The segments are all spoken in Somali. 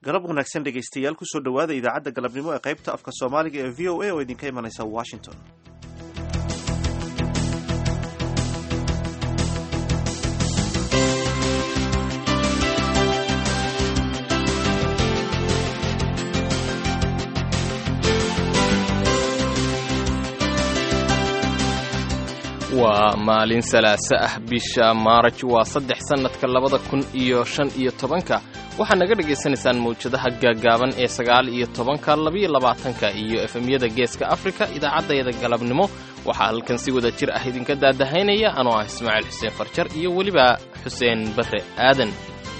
galab wanaagsan dhegaystayaal kusoo dhowaada idaacadda galabnimo ee qaybta afka soomaaliga ee v o a oo idinka imanaysa washington waa maalin salaaso ah bisha maaraj waa saddex sannadka labada kun iyo shan iyo tobanka waxaad naga dhagaysanaysaan mawjadaha gaaggaaban ee sagaal iyo tobanka labiyo labaatanka iyo efemyada geeska afrika idaacaddayada galabnimo waxaa halkan si wada jir ah idinka daadahaynaya anoo ah ismaaciil xuseen farjar iyo weliba xuseen barre aadan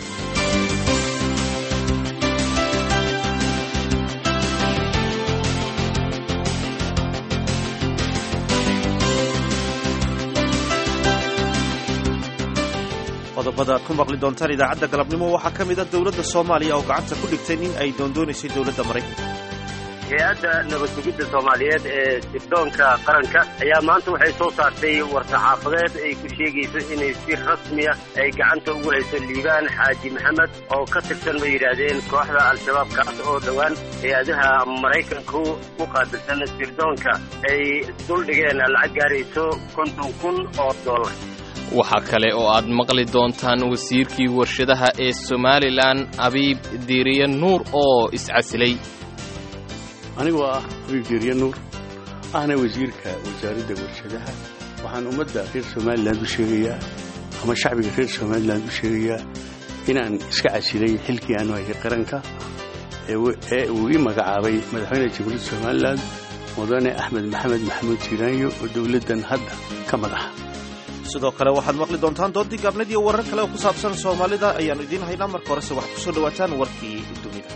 qodobada aad ku maqli doontaan idaacadda galabnimo waxaa ka mid a dowladda soomaaliya oo gacanta ku dhigtay in ay doondoonaysay dowladda maraykanka hay-adda nabadsugidda soomaaliyeed ee sirdoonka qaranka ayaa maanta waxay soo saartay war-saxaafadeed ay ku sheegayso inay si rasmiya ay gacanta ugu hayso liibaan xaaji maxamed oo ka tirsan bay yidhaahdeen kooxda al-shabaab kaas oo dhowaan hay-adaha maraykanku ku qaabilsan sirdoonka ay duldhigeen lacag gaarayso konton kun oo dollar waxaa kale oo aad maqli doontaan wasiirkii warshadaha ee somalilan abiib diiriye nuur oo iscasilay anigoo ah abiib diiriye nuur ahna wasiirka wasaaradda warshadaha waxaan ummadda reer somalilan u sheegayaa ama shacbiga reer somalilan u sheegayaa inaan iska casilay xilkii aanu hayay qaranka ee uu ii magacaabay madaxweyne jamhuuriyadda somalilan mudane axmed maxamed maxamuud jiiraanyo oo dowladdan hadda ka madaxa sidoo kale waxaad maqli doontaan doodii gaabnad iyo warar kale oo ku saabsan soomaalida ayaannu idiin haynaa marka horese waxaad kusoo dhawaataan warkii dunida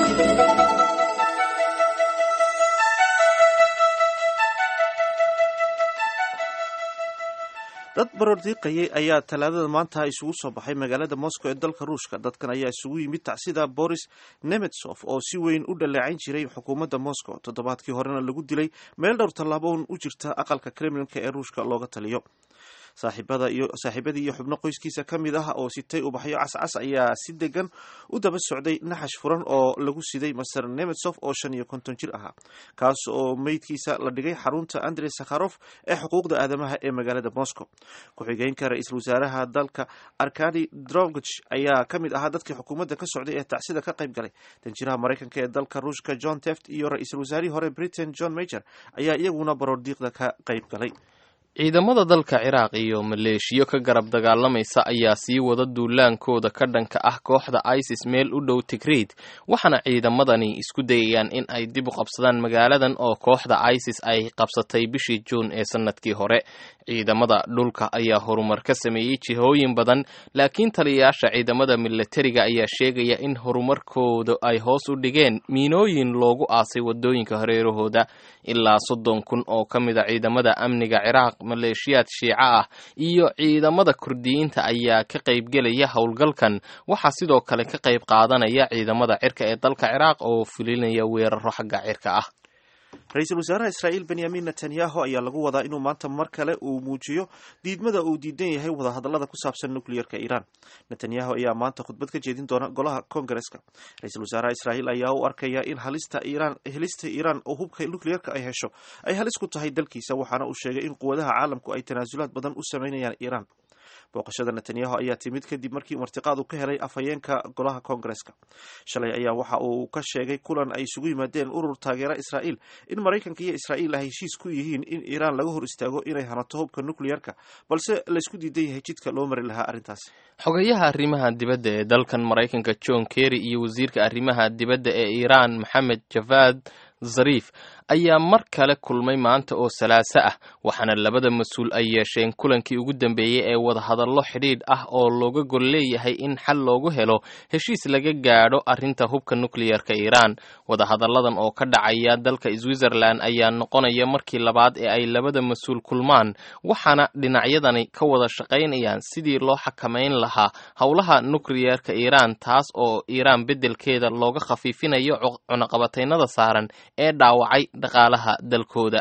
dad baroordiiqayay ayaa talaadada maanta isugu soo baxay magaalada moscow ee dalka ruushka dadkan ayaa isugu yimid tacsida boris nemetsov oo si weyn u dhaleecayn jiray xukuumadda moscow toddobaadkii horena lagu dilay meel dhowr tallaaboon u jirta aqalka kremlinka ee ruushka looga taliyo saaxiibadii iyo xubno qoyskiisa ka mid ah oo sitay ubaxyo cascas ayaa si degan u daba socday naxash furan oo lagu siday master nemetsov oo shan iyo konton jir ahaa kaas oo meydkiisa la dhigay xarunta andrey sakharof ee xuquuqda aadamaha ee magaalada moscow ku-xigeenka ra-iisul wasaaraha dalka arkadi drogich ayaa ka mid ahaa dadkii xukuumadda ka socday ee tacsida ka qayb galay danjiraha maraykanka ee dalka ruushka john teft iyo ra-iisul wasaarihii hore britain john major ayaa iyaguna baroordiiqda ka qayb galay ciidamada dalka ciraaq iyo maleeshiyo ka garab dagaalamaysa ayaa sii wada duulaankooda ka dhanka ah kooxda isis meel u dhow tigreid waxaana ciidamadani isku dayayaan in ay dib u qabsadaan magaaladan oo kooxda isis ay qabsatay bishii juun ee sannadkii hore ciidamada dhulka ayaa horumar ka sameeyey jihooyin badan laakiin taliyayaasha ciidamada milatariga ayaa sheegaya in horumarkooda ay hoos u dhigeen miinooyin loogu aasay wadooyinka hareerahooda ilaa soddon kun oo ka mid a ciidamada amniga ciraaq maleeshiyaad shiico ah iyo ciidamada kurdiyiinta ayaa ka qaybgelaya howlgalkan waxaa sidoo kale ka qayb qaadanaya ciidamada cirka ee dalka ciraaq oo fulinaya weeraro xagga cirka ah ra-iisul wasaaraha israa'iil benyamin netanyahu ayaa lagu wadaa inuu maanta mar kale uu muujiyo diidmada uu diidan yahay wadahadallada ku saabsan nukliyerka iiraan netanyahu ayaa maanta khudbad ka jeedin doona golaha kongareska ra-iisul wasaaraha israa'iil ayaa u arkaya in halista iiraan helista iiraan oo hubka nukliyerka ay hesho ay halis ku tahay dalkiisa waxaana uu sheegay in quwadaha caalamku ay tanaasulaad badan u sameynayaan iiraan booqashada netanyahu ayaa timid kadib markii martiqaad uu ka helay afhayeenka golaha koongareska shalay ayaa waxa uu ka sheegay kulan ay isugu yimaadeen urur taageera israa'iil in maraykanka iyo israa'iil ay heshiis ku yihiin in iiraan laga hor istaago inay hanato hubka nukliyerka balse laysku diidan yahay jidka loo mari lahaa arrintaasi xogayaha arrimaha dibadda ee dalkan maraykanka john kerry iyo wasiirka arrimaha dibadda ee iiraan maxamed javad zariif ayaa mar kale kulmay maanta oo salaaso ah waxaana labada mas-uul ay yeesheen kulankii ugu dambeeyey ee wadahadallo xidhiidh ah oo looga gol leeyahay in xal loogu helo heshiis laga gaadho arrinta hubka nukliyerka iiraan wadahadalladan oo ka dhacaya dalka switzerland ayaa noqonaya markii labaad ee ay labada mas-uul kulmaan waxaana dhinacyadani ka wada shaqaynayaan sidii loo xakamayn lahaa howlaha nukliyerka iiraan taas oo iiraan beddelkeeda looga khafiifinayo cunaqabataynada saaran ee dhaawacay dhaqaalaha dalkooda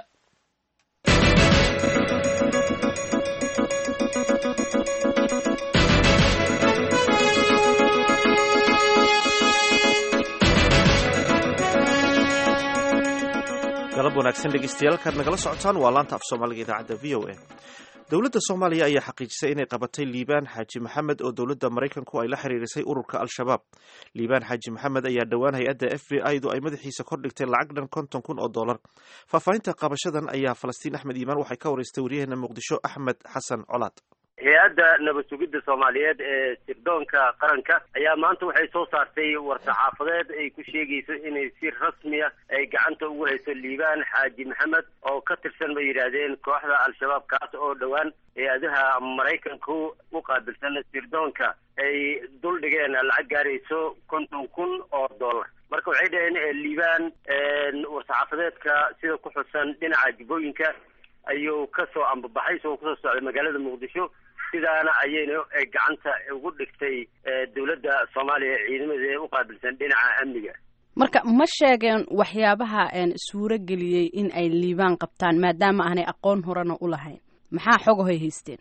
wanaagsan dhegeystayaal kaad nagala socotaan waa laanta af soomaaliga idaacadda v o a dowladda soomaaliya ayaa xaqiijisay inay qabatay liibaan xaaji maxamed oo dowladda maraykanku ay la xiriirisay ururka al-shabaab liibaan xaaji maxamed ayaa dhowaan hay-adda f b i du ay madaxiisa kordhigtay lacag dhan konton kun oo dollar faahfaahinta qabashadan ayaa falastiin axmed iimaan waxay ka wareystay waryaheena muqdisho axmed xasan colaad hay-adda nabad sugidda soomaaliyeed ee sirdoonka qaranka ayaa maanta waxay soo saartay war-saxaafadeed ay ku sheegayso inay si rasmiya ay gacanta ugu hayso liibaan xaaji maxamed oo ka tirsan bay yidhaahdeen kooxda al-shabaab kaas oo dhowaan hay-adaha maraykanku u qaabilsan sirdoonka ay dul dhigeen lacag gaarayso konton kun oo dollar marka waxay dhaheen liibaan war-saxaafadeedka sida ku xusan dhinaca jibooyinka ayuu kasoo ambabaxay isagoo kusoo socday magaalada muqdisho sidaana ayayna gacanta ugu dhigtay dowladda soomaaliya ciidamada ee u qaabilsan dhinaca amniga marka ma sheegeen waxyaabaha suuro geliyey in ay liibaan qabtaan maadaama aanay aqoon horena u lahayn maxaa xogahoy haysteen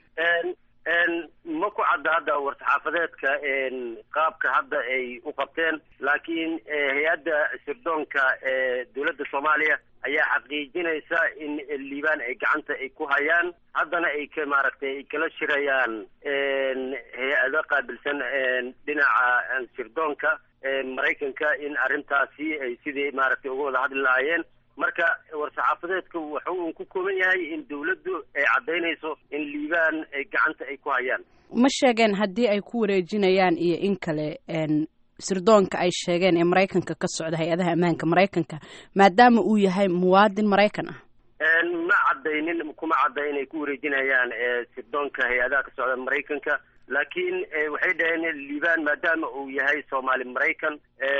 ma ku cadda hadda war-saxaafadeedka qaabka hadda ay u qabteen laakiin hay-adda sirdoonka ee dowladda soomaaliya ayaa xaqiijinaysa in liibaan ay gacanta ay ku hayaan haddana ay ka maaragtay ay kala shirayaan hay-ado qaabilsan dhinaca sirdoonka maraykanka in arrintaasi ay sidii maaragtay uga wada hadli lahaayeen marka war-saxaafadeedku waxa uu ku kooban yahay in dawladdu ay caddaynayso in liibaan ay gacanta ay ku hayaan ma sheegeen haddii ay ku wareejinayaan iyo in kale sirdoonka ay sheegeen ee maraykanka ka socda hay-adaha ammaanka maraykanka maadaama uu yahay muwaadin maraykan ah ma caddaynin kuma cadda inay ku wareejinayaan sirdoonka hay-adaha ka socda maraykanka laakiin waxay dhaheen liibaan maadaama uu yahay soomaali maraykan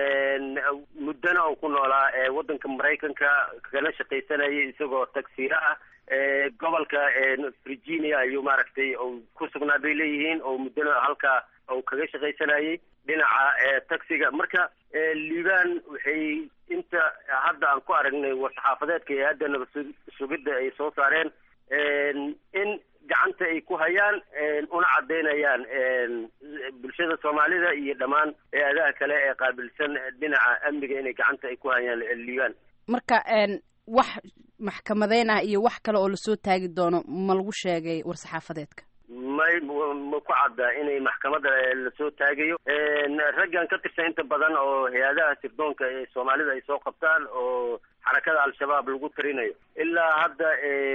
muddana uu ku noolaa waddanka maraykanka kana shaqaysanayay isagoo tagsiira ah gobolka virginia ayuu maaragtay ku sugnaa bay leeyihiin oo muddana halkaa uu kaga shaqaysanayay dhinaca taxiga marka liibaan waxay inta hadda aan ku aragnay war-saxaafadeedka hay-adda nabad sugidda ay soo saareen in gacanta ay ku hayaan una caddaynayaan bulshada soomaalida iyo dhammaan hay-adaha kale ee qaabilsan dhinaca amniga inay gacanta ay ku hayaan liibaan marka wax maxkamadeyn ah iyo wax kale oo lasoo taagi doono ma lagu sheegay war-saxaafadeedka may ma ku cadda inay maxkamadda lasoo taagayo raggan ka tirsan inta badan oo hay-adaha sirdoonka ee soomaalida ay soo qabtaan oo xarakada al-shabaab lagu tarinayo ilaa hadda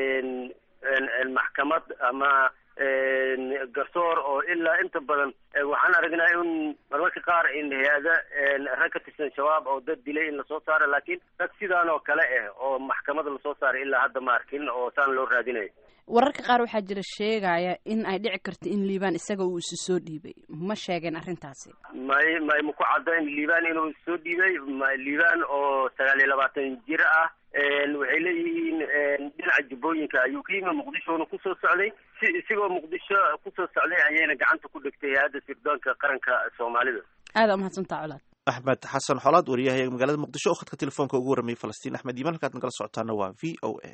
maxkamad ama garsoor oo ilaa inta badan waxaan aragnaa in marmarka qaar in hay-ada rag ka tirsan shabaab oo dad dilay in lasoo saaro laakiin rag sidaan oo kale ah oo maxkamada lasoo saaray ilaa hadda ma arkin oo saan loo raadinayo wararka qaar waxaa jira sheegaya in ay dhici karto in liibaan isaga uu isu soo dhiibay ma sheegeen arrintaasi may may ma ku cadda in liibaan inuu isu soo dhiibay liibaan oo sagaal iyo labaatan jir ah waxay leeyihiin dhinaca jubbooyinka ayuu ka yimi muqdishona kusoo socday si isigoo muqdisho kusoo socday ayayna gacanta ku dhigtay hay-adda sirdoonka qaranka soomaalida aada umahadsantaa colaad axmed xasan xolaad wariyahayaga magaalada muqdisho oo khadka telefoonka ugu warramayay falastiin axmed iimaan halkaad nagala socotaana waa v o a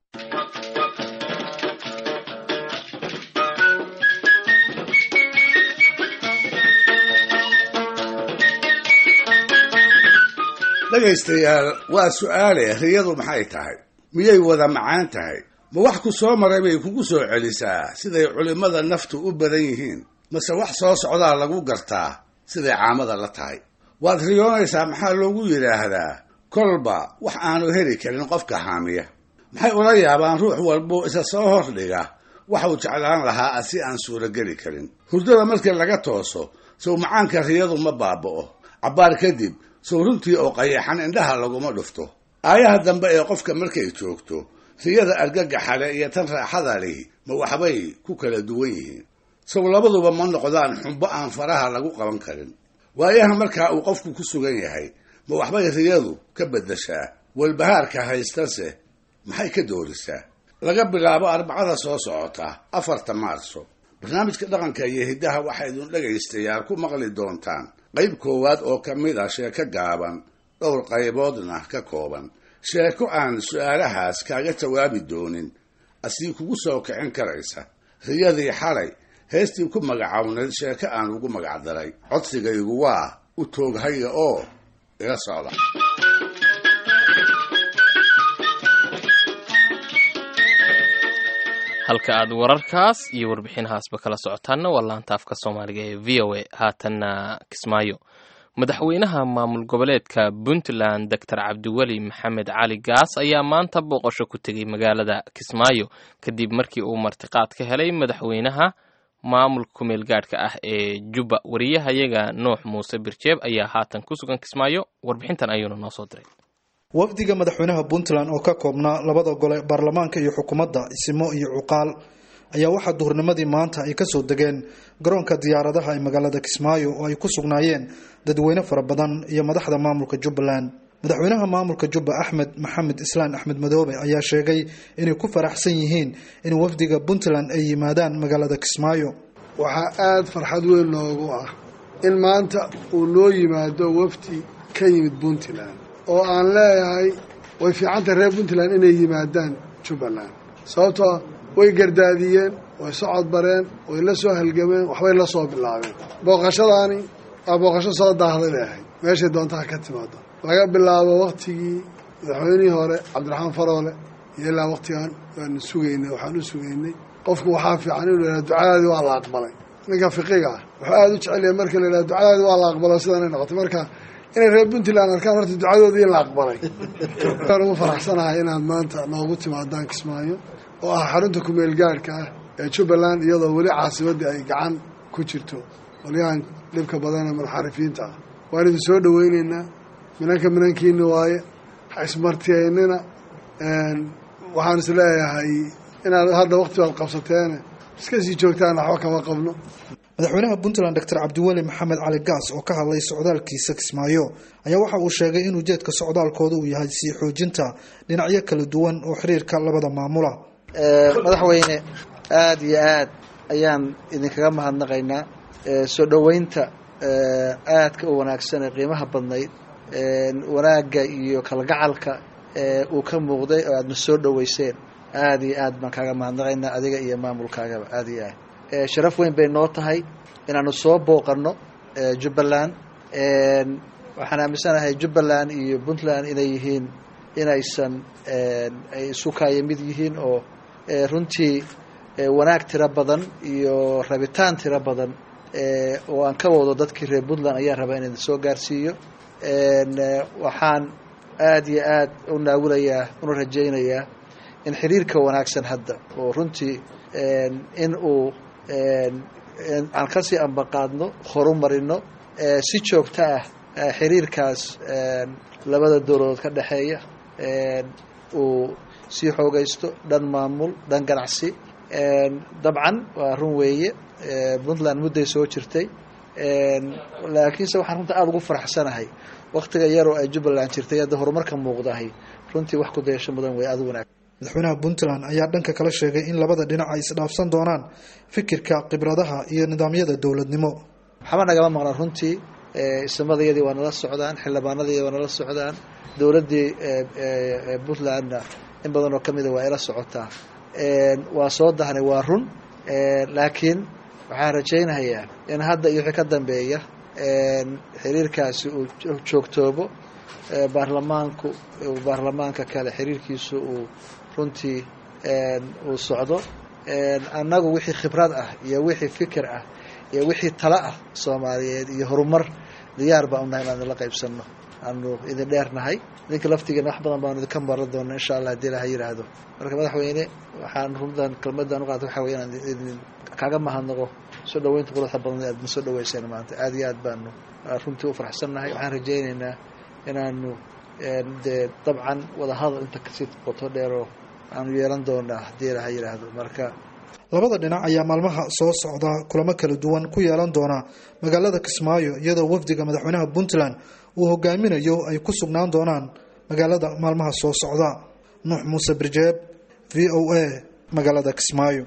dhegaystayaal waa su'aale riyadu maxay tahay miyay wada macaan tahay ma wax ku soo maray bay kugu soo celisaa siday culimmada naftu u badan yihiin mase wax soo socdaa lagu gartaa siday caamada la tahay waad riyoonaysaa maxaa loogu yidhaahdaa kolba wax aanu heli karin qofka haamiya maxay ula yaabaan ruux walbuu isa soo hordhiga waxuu jeclaan lahaa si aan suurogeli karin hurdada markii laga tooso sow macaanka riyadu ma baaba'o cabbaar kadib sow runtii oo qayaxan indhaha laguma dhufto aayaha dambe ee qofka markay joogto riyada argagaxale iyo tan raaxada lihi ma waxbay ku kala duwan yihiin sow labaduba ma noqdaan xumbo aan faraha lagu qaban karin waayaha markaa uu qofku ku sugan yahay ma waxbay riyadu ka beddeshaa walbahaarka haystase maxay ka doorisaa laga bilaabo arbacada soo socota afarta maarso barnaamijka dhaqanka iyo hiddaha waxaa idin dhegaystayaal ku maqli doontaan qayb koowaad oo ka mid a sheeko gaaban dhowr qayboodna ka kooban sheeko aan su'aalahaas kaaga jawaabi doonin asii kugu soo kicin karaysa riyadii xalay heestii ku magacawnayd sheeko aan ugu magacdaray codsigaygu waa u tooghaya oo ila socda halka aad wararkaas iyo warbixinahaasba kala socotaanna waa laanta afka soomaaliga ee v o a haatanna kismaayo madaxweynaha maamul goboleedka puntland doctor cabdiweli maxamed cali gaas ayaa maanta booqasho ku tegey magaalada kismaayo kadib markii uu martiqaad ka helay madaxweynaha maamulka kumeel gaadhka ah ee jubba wariyahayaga nuux muuse birjeeb ayaa haatan ku sugan kismaayo warbixintan ayuuna noo soo diray wafdiga madaxweynaha puntland oo ka koobnaa labada gole baarlamaanka iyo xukuumadda isimo iyo cuqaal ayaa waxaa duhurnimadii maanta ay kasoo degeen garoonka diyaaradaha ee magaalada kismaayo oo ay ku sugnaayeen dadweyne fara badan iyo madaxda maamulka jubbaland madaxweynaha maamulka jubba axmed maxamed islaan axmed madoobe ayaa sheegay inay ku faraxsan yihiin in wafdiga puntland ay yimaadaan magaalada kismaayo waxaa aada farxad weyn noogu ah in maanta uu noo yimaado wafdi ka yimid puntland oo aan leeyahay way fiicantay reer puntland inay yimaadaan jubbaland sababtoo way gardaadiyeen way socod bareen way la soo halgameen waxbay la soo bilaabeen booqashadaani waa booqasho soo daahday bay ahayd meeshay doontaha ka timaado laga bilaabo waktigii madaxweynihii hore cabdiraxmaan faroole iyo ilaa waktigan waanu sugaynay waxaan u sugaynay qofku waxaa fiican inuu yidhaha ducadaadii waa la aqbalay ninka fiqiga ah wuxuu aada u jecelyahay marka la yidhaha ducadaadii waa la aqbalo sidanay noqotay marka inay reer puntland arkaan horta ducadoodii in la aqbalay waan ugu faraxsanahay inaad maanta noogu timaadaan kismaayo oo ah xarunta kumeel gaadhka ah ee jubbaland iyadoo weli caasimaddii ay gacan ku jirto qolyahan dhibka badan ee munxarifiinta ah waan idin soo dhaweyneynaa minanka minankiina waaye ha ismartiyaynina waxaan is leeyahay inaad hadda wakti baad qabsateene iska sii joogtaan waxba kama qabno madaxweynaha puntland doctor cabdiweli maxamed cali gaas oo ka hadlay socdaalkiisa kismaayo ayaa waxa uu sheegay in ujeedka socdaalkooda uu yahay sii xoojinta dhinacyo kala duwan oo xiriirka labada maamula madaxweyne aada iyo aad ayaan idinkaga mahadnaqaynaa soo dhoweynta aadka u wanaagsan ee qiimaha badnayd wanaagga iyo kalgacalka uu ka muuqday oo aadna soo dhoweyseen aada iyo aad baan kaaga mahadnaqaynaa adiga iyo maamulkaagaba aada iyo aad sharaf weyn bay noo tahay inaanu soo booqano jubbaland waxaan aaminsanahay jubbaland iyo puntland inay yihiin inaysan ay isu kaaya mid yihiin oo runtii wanaag tiro badan iyo rabitaan tiro badan oo aan ka wado dadkii reer puntland ayaan rabaa in idin soo gaarsiiyo waxaan aada iyo aad u naawulayaa una rajaynayaa in xiriirka wanaagsan hadda oo runtii in uu aan kasii ambaqaadno horu marino si joogto ah xiriirkaas labada dowladood ka dhexeeya uu sii xoogaysto dhan maamul dhan ganacsi dabcan waa run weeye puntland mudday soo jirtay laakiinse waxaan runta aada ugu faraxsanahay waktiga yaroo ay jubbaland jirtay hadda horumarka muuqdahay runtii wax ku dayasho mudan wey aada wanaag madaxweynaha puntland ayaa dhanka kala sheegay in labada dhinac ay isdhaafsan doonaan fikirka khibradaha iyo nidaamyada dowladnimo waxba nagama maqnaan runtii ismadayadii waa nala socdaan xildhibaanadii waa nala socdaan dowladdii puntlandna in badan oo ka mida waa ila socotaa waa soo dahnay waa run laakiin waxaan rajaynayaa in hadda iyo wixii ka dambeeya xiriirkaasi uu joogtoobo baarlamaanku baarlamaanka kale xiriirkiisu uu runtii uu socdo annagu wixii khibrad ah iyo wixii fikir ah iyo wixii talo ah soomaaliyeed iyo horumar diyaar baan unahay inaan idinla qaybsanno aanu idin dheernahay idinka laftigeena wax badan baanu idinka maran doona insha allah hadii ilaha yidhaahdo marka madaxweyne waxaan runtan kelmadan uqaata waxa wey inaan idin kaaga mahadnaqo soo dhaweynta quruxda badan aad na soo dhaweyseen maanta aada iyo aad baanu runtii u faraxsannahay waxaan rajaynaynaa inaanu dee dabcan wadahadal inta kasii qoto dheeroo aanu yeelan doonaa haddii ilaha yidhaahdo marka labada dhinac ayaa maalmaha soo socda kulamo kala duwan ku yeelan doona magaalada kismaayo iyadoo wafdiga madaxweynaha puntland uu hogaaminayo ay ku sugnaan doonaan magaalada maalmaha soo socda nuux muuse birjeeb v o a magaalada kismaayo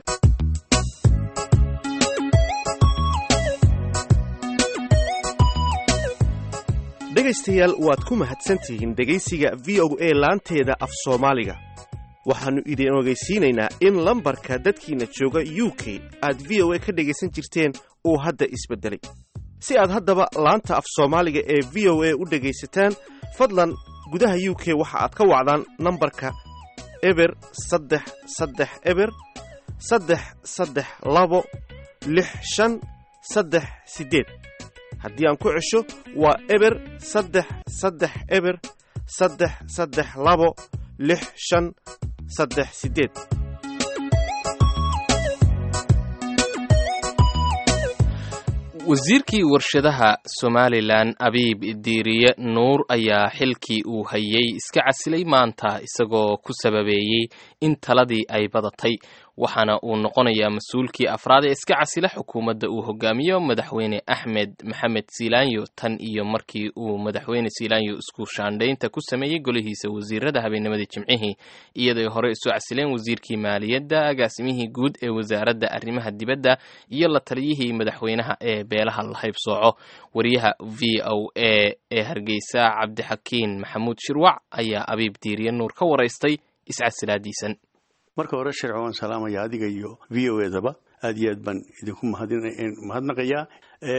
dhegaystayaal waad ku mahadsantihiin dhegaysiga v o a laanteeda af soomaaliga waxaannu idin ogeysiinaynaa in lambarka dadkiinna jooga u k aad v o a ka dhegaysan jirteen uu hadda isbeddelay si aad haddaba laanta af soomaaliga ee v o a u dhegaysataan fadlan gudaha u k waxa aad ka wacdaan nambarka eber saddex saddex eber saddex saddex labo lix shan saddex siddeed haddii aan ku cesho waa eber saddex saddex eber saddex saddex labo lix shan saddex siddeed wasiirkii warshadaha somalilan abiib diiriye nuur ayaa xilkii uu hayay iska casilay maanta isagoo ku sababeeyey in taladii ay badatay waxaana uu noqonayaa mas-uulkii afraad ee iska casila xukuumadda uu hogaamiyo madaxweyne axmed maxamed siilaanyo tan iyo markii uu madaxweyne siilaanyo isku shaandhaynta ku sameeyey golihiisa wasiirada habeennimadii jimcihii iyadoy hore isu casileen wasiirkii maaliyadda agaasimihii guud ee wasaaradda arrimaha dibadda iyo la taliyihii madaxweynaha ee beelaha la haybsooco wariyaha v o a ee hargeysa cabdixakiin maxamuud shirwac ayaa abiib diiriye nuur ka waraystay iscasilaadiisan marka hore sharci waan salaamaya adiga iyo v o edaba aad iyo aad baan idinku mahadnaqayaa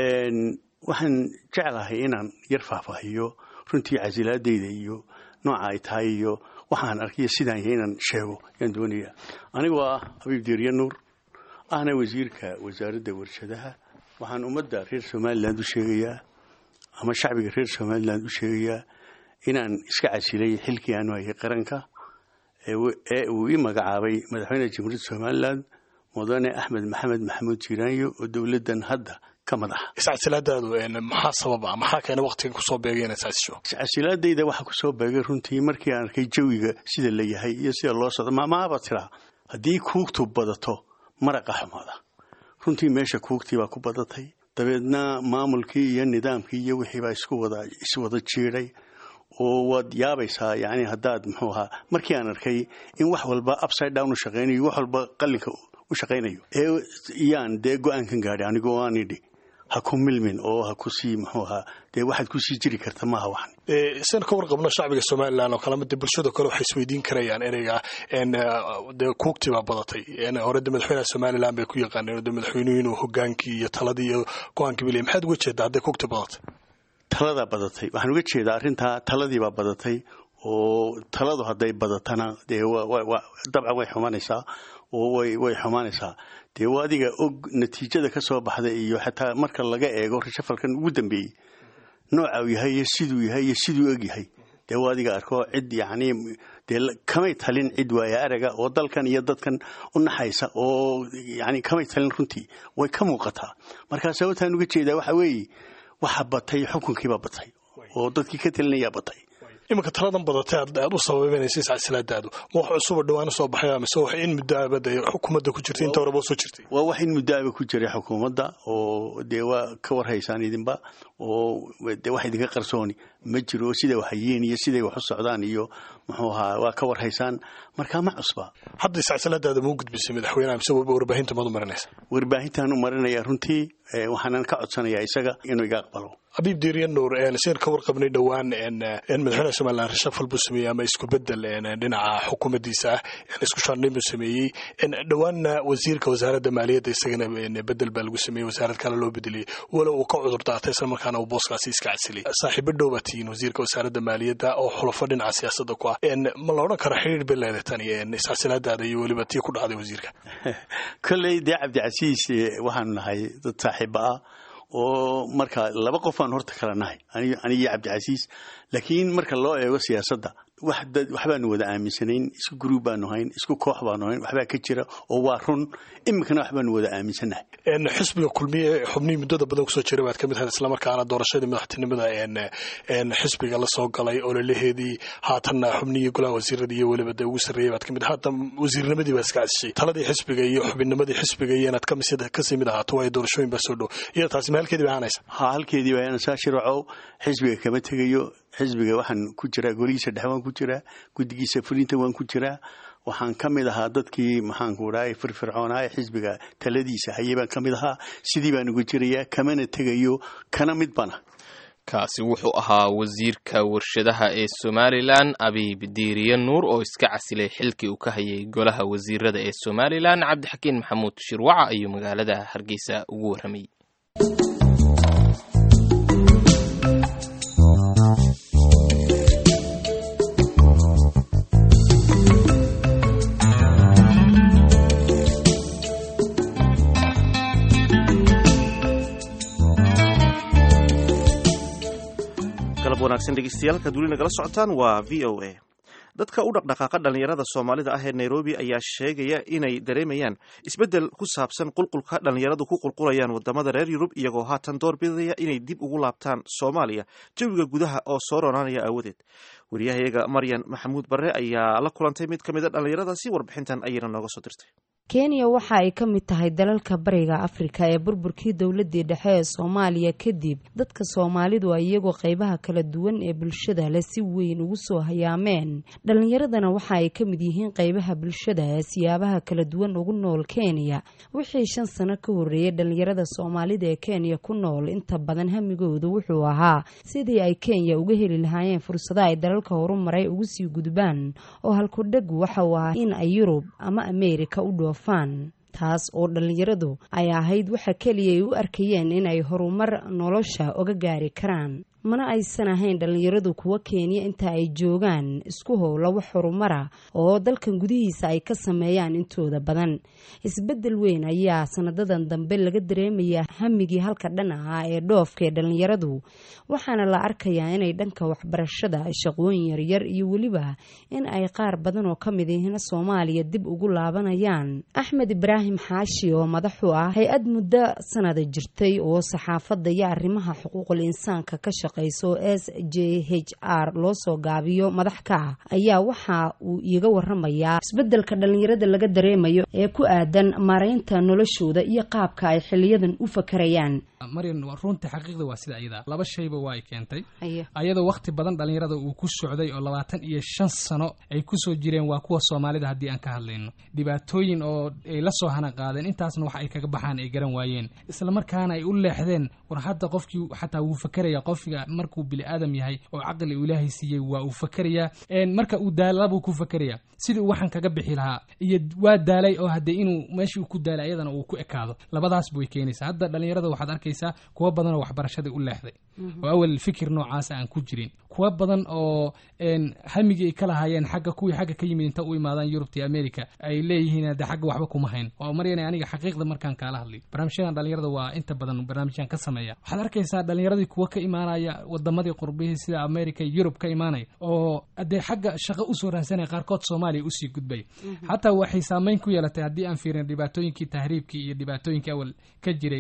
waxaan jeclahay inaan yar faahfaahiyo runtii casilaadayda iyo nooca ay tahay iyo waxaan arkiyo sidaan yahay inaan sheego yaan doonaya anigoo ah abiib diiriye nuur ahna wasiirka wasaaradda warshadaha waxaan ummadda reer somalilan u sheegayaa ama shacbiga reer somalilan u sheegayaa inaan iska casilay xilkii aanu hayay qaranka ee uu ii magacaabay madaxweyne jamhuuriyadda somalilan mudane axmed maxamed maxamuud jiiraanyo oo dowladdan hadda ka madaxa iscasilaadaadu maxaa sababa maxaa keena waqtigan kusoo beegay inaad iscasisho iscasilaadayda waxaa kusoo beegay runtii markii aan arkay jawiga sida la yahay iyo sida loo socdo maamaaba tiraa haddii kuugtu badato maraqa xumaada runtii meesha kuugtii baa ku badatay dabeedna maamulkii iyo nidaamkii iyo wixii baa isku wada iswada jiiday oo waad yaabaysaa yani haddaad muxuu ahaa markii aan arkay in wax walba upside down u shaqaynayo wax walba qalinka u shaqaynayo ee iyaan dee go-aankan gaadhay anigoo aan idhi ha ku milmin oo ha ku sii muxuu ahaa dee waxaad ku sii jiri karta maaha waxan san ka warqabno shacbiga somalilan oo kalema dee bulshada kale waxay isweydiin karayaan ereyga dee kuugtii baa badatay hore de madaxweynaha somalilan bay ku yaqaaneen de madaxweynuhu inuu hogaankii iyo taladii iyo go-aankii bilay maxaad uga jeedaa hadday kuugtii badatay taladaa badatay waxaan uga jeedaa arrintaa taladiibaa badatay oo taladu hadday badatana dee dabcan way xumanaysaa oo way xumaanaysaa dee waa adiga og natiijada ka soo baxda iyo xataa marka laga eego rashafalkan ugu dambeeyey nooca uu yahay iyo siduu yahay iyo siduu eg yahay dee waa adiga arko cid yacni dee kamay talin cid waaya araga oo dalkan iyo dadkan u naxaysa oo yani kamay talin runtii way ka muuqataa markaa sababtaan uga jeedaa waxa weeye waxa batay xukunkiibaa batay oo dadkii ka talinayaa batay iminka taladan badatay aad u sababeynaysa iscasilaadaadu ma wax cusuba dhawaana soo baxay mise wax in muddoaba dee xukuumadda ku jirtay inta horeba soo jirtay waa wax in muddoaba ku jiray xukuumadda oo dee waa ka warhaysaan idinba oo dee wax idinka qarsooni ma jiro siday wax hayeen iyo siday wax u socdaan iyo muxuu ahaa waa ka warhaysaan markaa ma cusba hadda iscasilaadaada ma u gudbisay madaxweynaha mise warbaahinta maad u marinaysa warbaahintaan u marinaya runtii waxaanan ka codsanayaa isaga inuu iga aqbalo abiib diiriye nuur seen ka warqabnay dhowaan madaxweynaha somalilan rashafal buu sameeyey ama isku bedel dhinaca xukuumaddiisa ah isku shaandhayn buu sameeyey dhowaanna wasiirka wasaaradda maaliyadda isagana bedel baa lagu sameeyey wasaarad kale loo bedeliyey walow uu ka cudur daatay isla markaana uu booskaasi iska casilay saaxiibo dhow baa tihiin wasiirka wasaaradda maaliyadda oo xulafo dhinaca siyaasadda ku ah ma la odhan karo xiriir bay leedahay tani iscasilaadaada iyo weliba tii ku dhacday wasiirka kolley dee cabdicasiis waxaanu nahay dad saaxiiba ah oo marka laba qof aan horta kala nahay anigiyo cabdicasiis laakiin marka loo eego siyaasadda waxbaanu wada aaminsanayn isku gruub baanu hayn isku koox baanu hayn waxbaa ka jira oo waa run iminkana waxbaanu wada aaminsannahay xisbiga kulmiye xubnihii muddada badan kusoo jira baad ka mid ahayd islamarkaana doorashadii madaxtinimada xisbiga la soo galay ololaheedii haatanna xubnihii golaha wasiirada iyo weliba dee ugu sarreeyay baad ka mid haatan wasiirnimadii baa iska casishay taladii xisbiga iyo xubinnimadii xisbiga iyo inaad kasii mid ahaato waayo doorashooyin baa soo dhow iyo taasi ma halkeedii ba ahanaysa ha halkeedii baa aanaysaa shirwacow xisbiga kama tegayo xisbiga waxaan ku jiraa golihiisa dhexe waan ku jiraa guddigiisa fulinta waan ku jiraa waxaan ka mid ahaa dadkii maxaanku dhahay firfircoonaa ee xisbiga taladiisa hayay baan ka mid ahaa sidii baan uga jirayaa kamana tegayo kana mid bana kaasi wuxuu ahaa wasiirka warshadaha ee somalilan abiib diiriye nuur oo iska casilay xilkii uu ka hayay golaha wasiirada ee somalilan cabdixakiin maxamuud shirwaca ayuu magaalada hargeysa ugu warramayay galab wanaagsan dhegeystayaal kaad weli nagala socotaan waa v o a dadka u dhaqdhaqaaqa dhallinyarada soomaalida ah ee nairobi ayaa sheegaya inay dareemayaan isbeddel ku saabsan qulqulka dhallinyaradu ku qulqulayaan wadamada reer yurub iyagoo haatan doorbidaya inay dib ugu laabtaan soomaaliya jawiga gudaha oo soo ronaanaya aawadeed wariyahayaga maryan maxamuud barre ayaa la kulantay mid ka mid a dhallinyaradaasi warbixintan ayayna nooga soo dirtay kenya waxa ay ka mid tahay dalalka bariga afrika ee burburkii dowladii dhexe ee soomaaliya kadib dadka soomaalidu ay iyagoo qeybaha kala duwan ee bulshada leh si weyn ugu soo hayaameen dhallinyaradana waxa ay ka mid yihiin qeybaha bulshada ee siyaabaha kala duwan ugu nool kenya wixii shan sano ka horreeyay dhallinyarada soomaalida ee kenya ku nool inta badan hamigoodu wuxuu ahaa sidii ay kenya uga heli lahaayeen fursado ay dalalka horumaray ugu sii gudbaan oo halkudhagu waxa uu ahaa in ay yurub ama ameerika u dhoof taas oo dhallinyaradu ay ahayd waxa keliya ay u arkayeen inay horumar nolosha oga gaari karaan mana aysan ahayn dhallinyaradu kuwa kenya inta ay joogaan isku howla wax horumara oo dalkan gudihiisa ay ka sameeyaan intooda badan isbeddel weyn ayaa sanadadan dambe laga dareemayaa hamigii halka dhan ahaa ee dhoofka ee dhallinyaradu waxaana la arkayaa inay dhanka waxbarashada shaqooyin yaryar iyo weliba in ay qaar badan oo ka mid ihina soomaaliya dib ugu laabanayaan axmed ibraahim xaashi oo madaxu ah hay-ad muddo sanada jirtay oo saxaafadda iyo arrimaha xuquuqul insaanka ka shaqe s j h r loo soo gaabiyo madax ka ah ayaa waxa uu iiga waramayaa isbedelka dhallinyarada laga dareemayo ee ku aadan maaraynta noloshooda iyo qaabka ay xiliyadan u fakarayaan maryan runtii xaqiiqda waa sida ayada laba shayba waa ay keentay ayadoo wakhti badan dhallinyarada uu ku socday oo labaatan iyo shan sano ay kusoo jireen waa kuwa soomaalida haddii aan ka hadlayno dhibaatooyin oo ay la soo hana qaadeen intaasna wax ay kaga baxaan ay garan waayeen islamarkaana ay u leexdeen war hadda qofkii xataa wuu fakeraya qofkiga markuu bini aadam yahay oo caqli uu ilaahay siiyey waa uu fakerayaa marka uu daalabuu ku fakeraya sidii uu waxan kaga bixi lahaa iyo waa daalay oo haddee inuu meeshii uu ku daalay ayadana uu ku ekaado labadaasba way keenaysaa hadda dhallinyarada waxaad arkaysaa kuwa badan oo waxbarashadii u leexday oo awal fikir noocaasa aan ku jirin kuwa badan oo hamigii ay ka lahaayeen xagga kuwii xagga ka yimid inta u imaadaan yurubta iyo america ay leeyihiin de xagga waxba kuma hayn oo maryana aniga xaqiiqda markaan kaala hadlay barnaamijyadan dhallinyarada waa inta badan barnaamijyaan ka sameeya waxaad arkaysaa dhallinyaradii kuwa ka imaanaya wadamadii qurbihii sida america iyo yurub ka imaanaya oo dee xagga shaqo usoo raadsanaya qaarkood soomaaliya usii gudbaya xataa waxay saameyn ku yeelatay haddii aan fiirin dhibaatooyinkii tahriibkii iyo dhibaatooyinkii awal ka jiray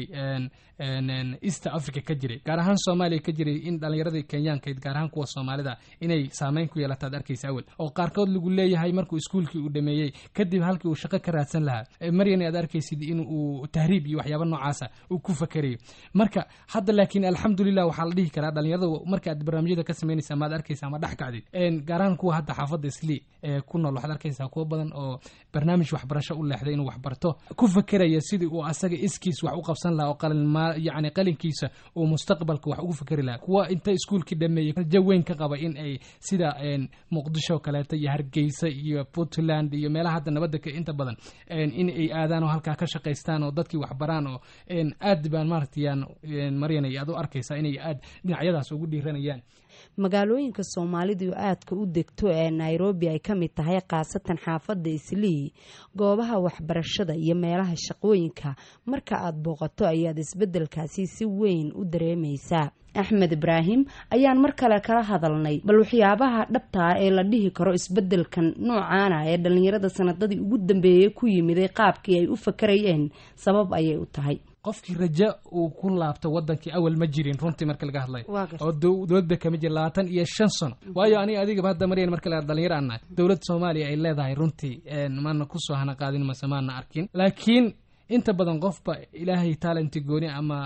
east africa ka jiray gaar ahaan soomaaliya ka jiray in dhallinyaradii kenyaankayd gaar ahaan kuwa soomaalida inay saameyn ku yeelataad arkaysa awal oo qaarkood lagu leeyahay markuu iskuulkii uu dhameeyey kadib halkii uu shaqo ka raadsan lahaa maryan aad arkaysid in uu tahriib iyo waxyaaba noocaasa uu ku fakerayo marka hadda laakiin alxamdulilah waxaa la dhihi karaa dhallinyarada marka aad barnaamijyada ka samaynaysa amaad arkaysa ama dhex kacdid gaar ahaan kuwa hadda xaafadda islii ee ku nool waxaad arkaysaa kuwa badan oo barnaamij waxbarasho u leexday inuu waxbarto ku fakeraya sidii uu asaga iskiis wax u qabsan lahaa oo qalin yacni qalinkiisa uu mustaqbalka wax ugu fakeri lahaa kuwa inta iskuulkii dhameeyey rajo weyn ka qaba in ay sida muqdisho kaleeto iyo hargeysa iyo puntland iyo meelaha hadda nabadda inta badan in ay aadaan oo halkaa ka shaqaystaan oo dadkii waxbaraan oo aad baan maaragtayaan maryanay aad u arkaysaa inay aad dhinacyadaas ugu dhiiranayaan magaalooyinka soomaalidu aadka u degto ee nairobi ay ka mid tahay khaasatan xaafadda islii goobaha waxbarashada iyo meelaha shaqooyinka marka aad booqato ayaad isbeddelkaasi si weyn u dareemaysaa axmed ibraahim ayaan mar kale kala hadalnay bal waxyaabaha dhabtaa ee la dhihi karo isbeddelkan noocaana ee dhallinyarada sanadadii ugu dambeeyey ku yimiday qaabkii ay u fakarayeen sabab ayay u tahay qofkii raja uu ku laabto wadankii awal ma jirin runtii marka laga hadlayo oo dowladba kama jira labaatan iyo shan sano waayo aniga adigaba hadda maryan marka laga dhalinyaro aan nahay dowladda soomaaliya ay leedahay runtii maana kusoo hana qaadin mase maana arkin laakiin inta badan qofba ilaahay taalenti gooni ama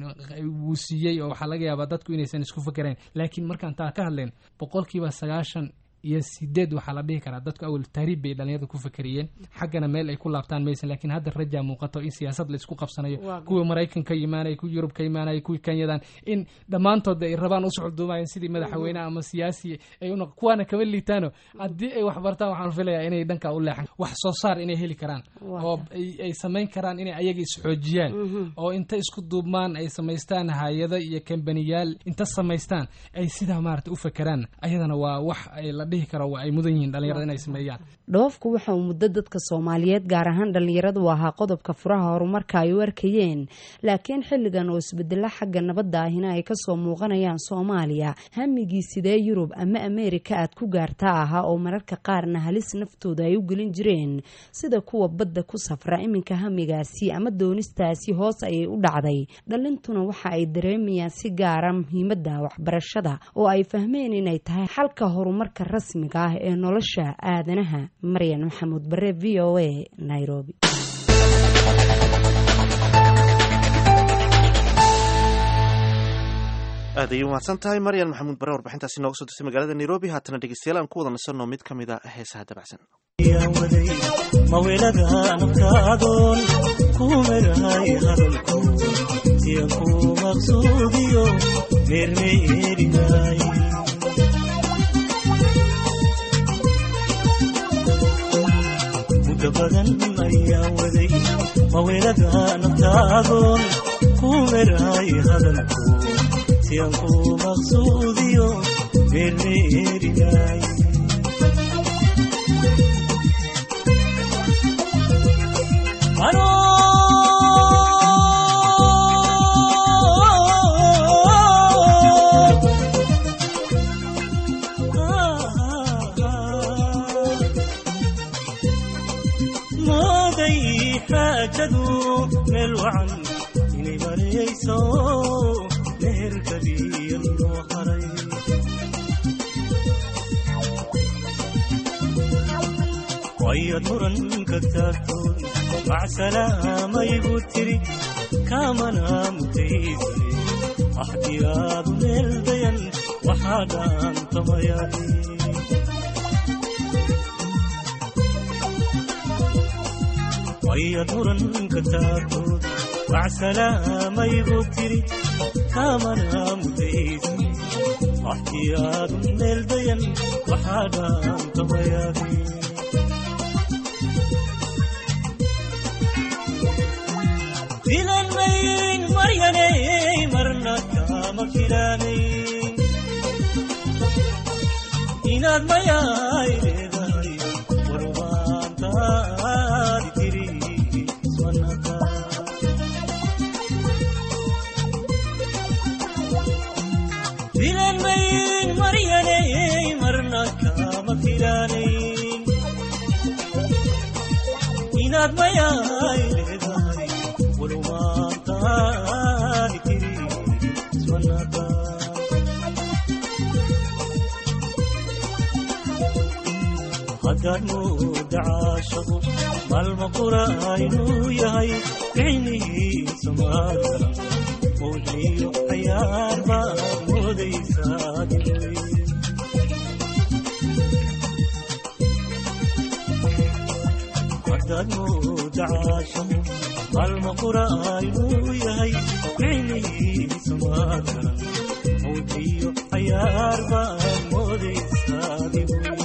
wuu siiyey oo waxaa laga yaabaa dadku inaysan isku fakerayn laakiin markaan taa ka hadlayn boqolkiiba sagaashan iyo sideed waxaa la dhihi karaa dadku awal tahriib bay dhalinyarada ku fakeriyeen xaggana meel ay ku laabtaan maysan laakiin hadda rajaa muuqato in siyaasad la isku qabsanayo kuwii maraykan ka imaanaya kuwii yurub ka imaanaya kuwii kenyadan in dhammaantood ay rabaan usocduumayan sidii madaxweyne ama siyaasi ay u kuwaana kama liitaano haddii ay wax bartaan waxaan filayaa inay dhankaa u leexan wax soo saar inay heli karaan oo ay samayn karaan inay ayaga isxoojiyaan oo inta isku duubmaan ay samaystaan hay-ado iyo kambaniyaal inta samaystaan ay sidaa maarata u fakeraan ayadana waa wax ay la dhihi karo waa ay mudan yihiin dhalinyarada inay sameeyaan dhoofku waxa uu muddo dadka soomaaliyeed gaar ahaan dhallinyaradu ahaa qodobka furaha horumarka ay u arkayeen laakiin xilligan oo isbedelo xagga nabadda ahina ay kasoo muuqanayaan soomaaliya hamigii sidee yurub ama ameerika aad ku gaartaa ahaa oo mararka qaarna halis naftooda ay u gelin jireen sida kuwa badda ku safra iminka hamigaasi ama doonistaasi hoos ayay u dhacday dhalintuna waxa ay dareemayaan si gaara muhiimadda waxbarashada oo ay fahmeen inay tahay xalka horumarka rasmiga ah ee nolosha aadanaha maryan maxamuud bare v o a nairobi aad ayay umahadsan tahay maryan maxamuud bare warbixintaasi nooga soo dirtay magaalada nairobi haatana dhegeystayaal aan ku wada nasanno mid ka mid a heesaha dabacsan mawelada nafkaadoon ku merahay hadalku siya ku maqsuudiyo meermeerinay muddo badan ayaa waday mawelada naftaadoon ku merahay hadalku siyan ku maqsuudiyo meermeerinay mooday xaajadu meel wacan inay marayso meherkadiya loo haray wayad muranka taagtoon macsalaamayigu tiri kaamana mutaysane axdiyaadu meel dayan waxaa dhaantamayaahi wayad muranka taagtoon macsalaamayigu tiri kaamana mutaysane axdiyaadu meel dayan waxaa dhaantamayaahi filan mayn maryanay marna kama filanayn inaad mayaay leedahay warwaantaadi tiri iswanaka filan mayn maryanay marna kama filanayn inaad mayaay leedahay haddaad mooda caashaqu maalma qura inuu yahay ficnihiisa maadara mowliyo cayaar baad moodaysaa dilay haddaad mooda caashaqu maalma qura inuu yahay ficnihiisa maadaran mowdiyo cayaar baad moodaysaa dibuy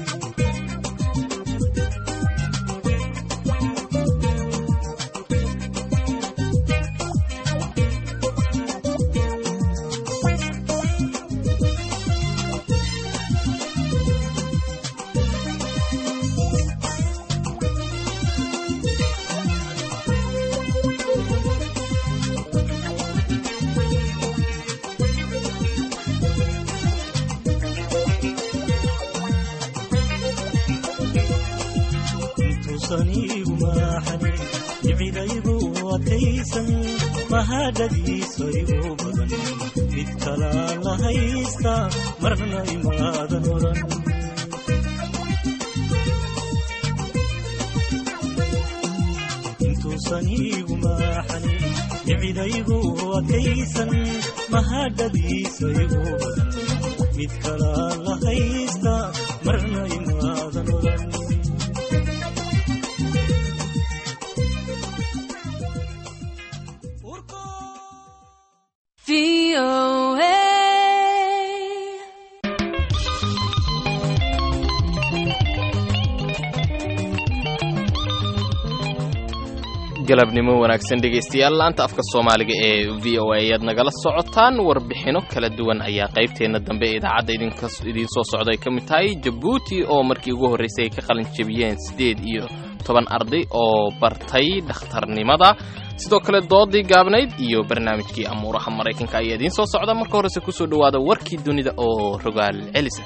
mahadhadiisa igu badan mid kalaan la haysta marna imaadan oran intuusan iigu maaxanin nicidaygu adkaysan mahadhadiisa igu badan mid kalaan la haysta marna imaadan oran galabnimo wanaagsan dhegaystayaal laanta afka soomaaliga ee v o a ayaad nagala socotaan warbixino kala duwan ayaa qaybteenna dambe ee idaacadda idiin soo socda ay ka mid tahay jabuuti oo markii ugu horraysay ay ka qalin jebiyeen siddeed iyo toban arday oo bartay dhakhtarnimada sidoo kale doodii gaabnayd iyo barnaamijkii amuuraha maraykanka ayaa idiin soo socda marka horese kusoo dhowaada warkii dunida oo rogaal celisa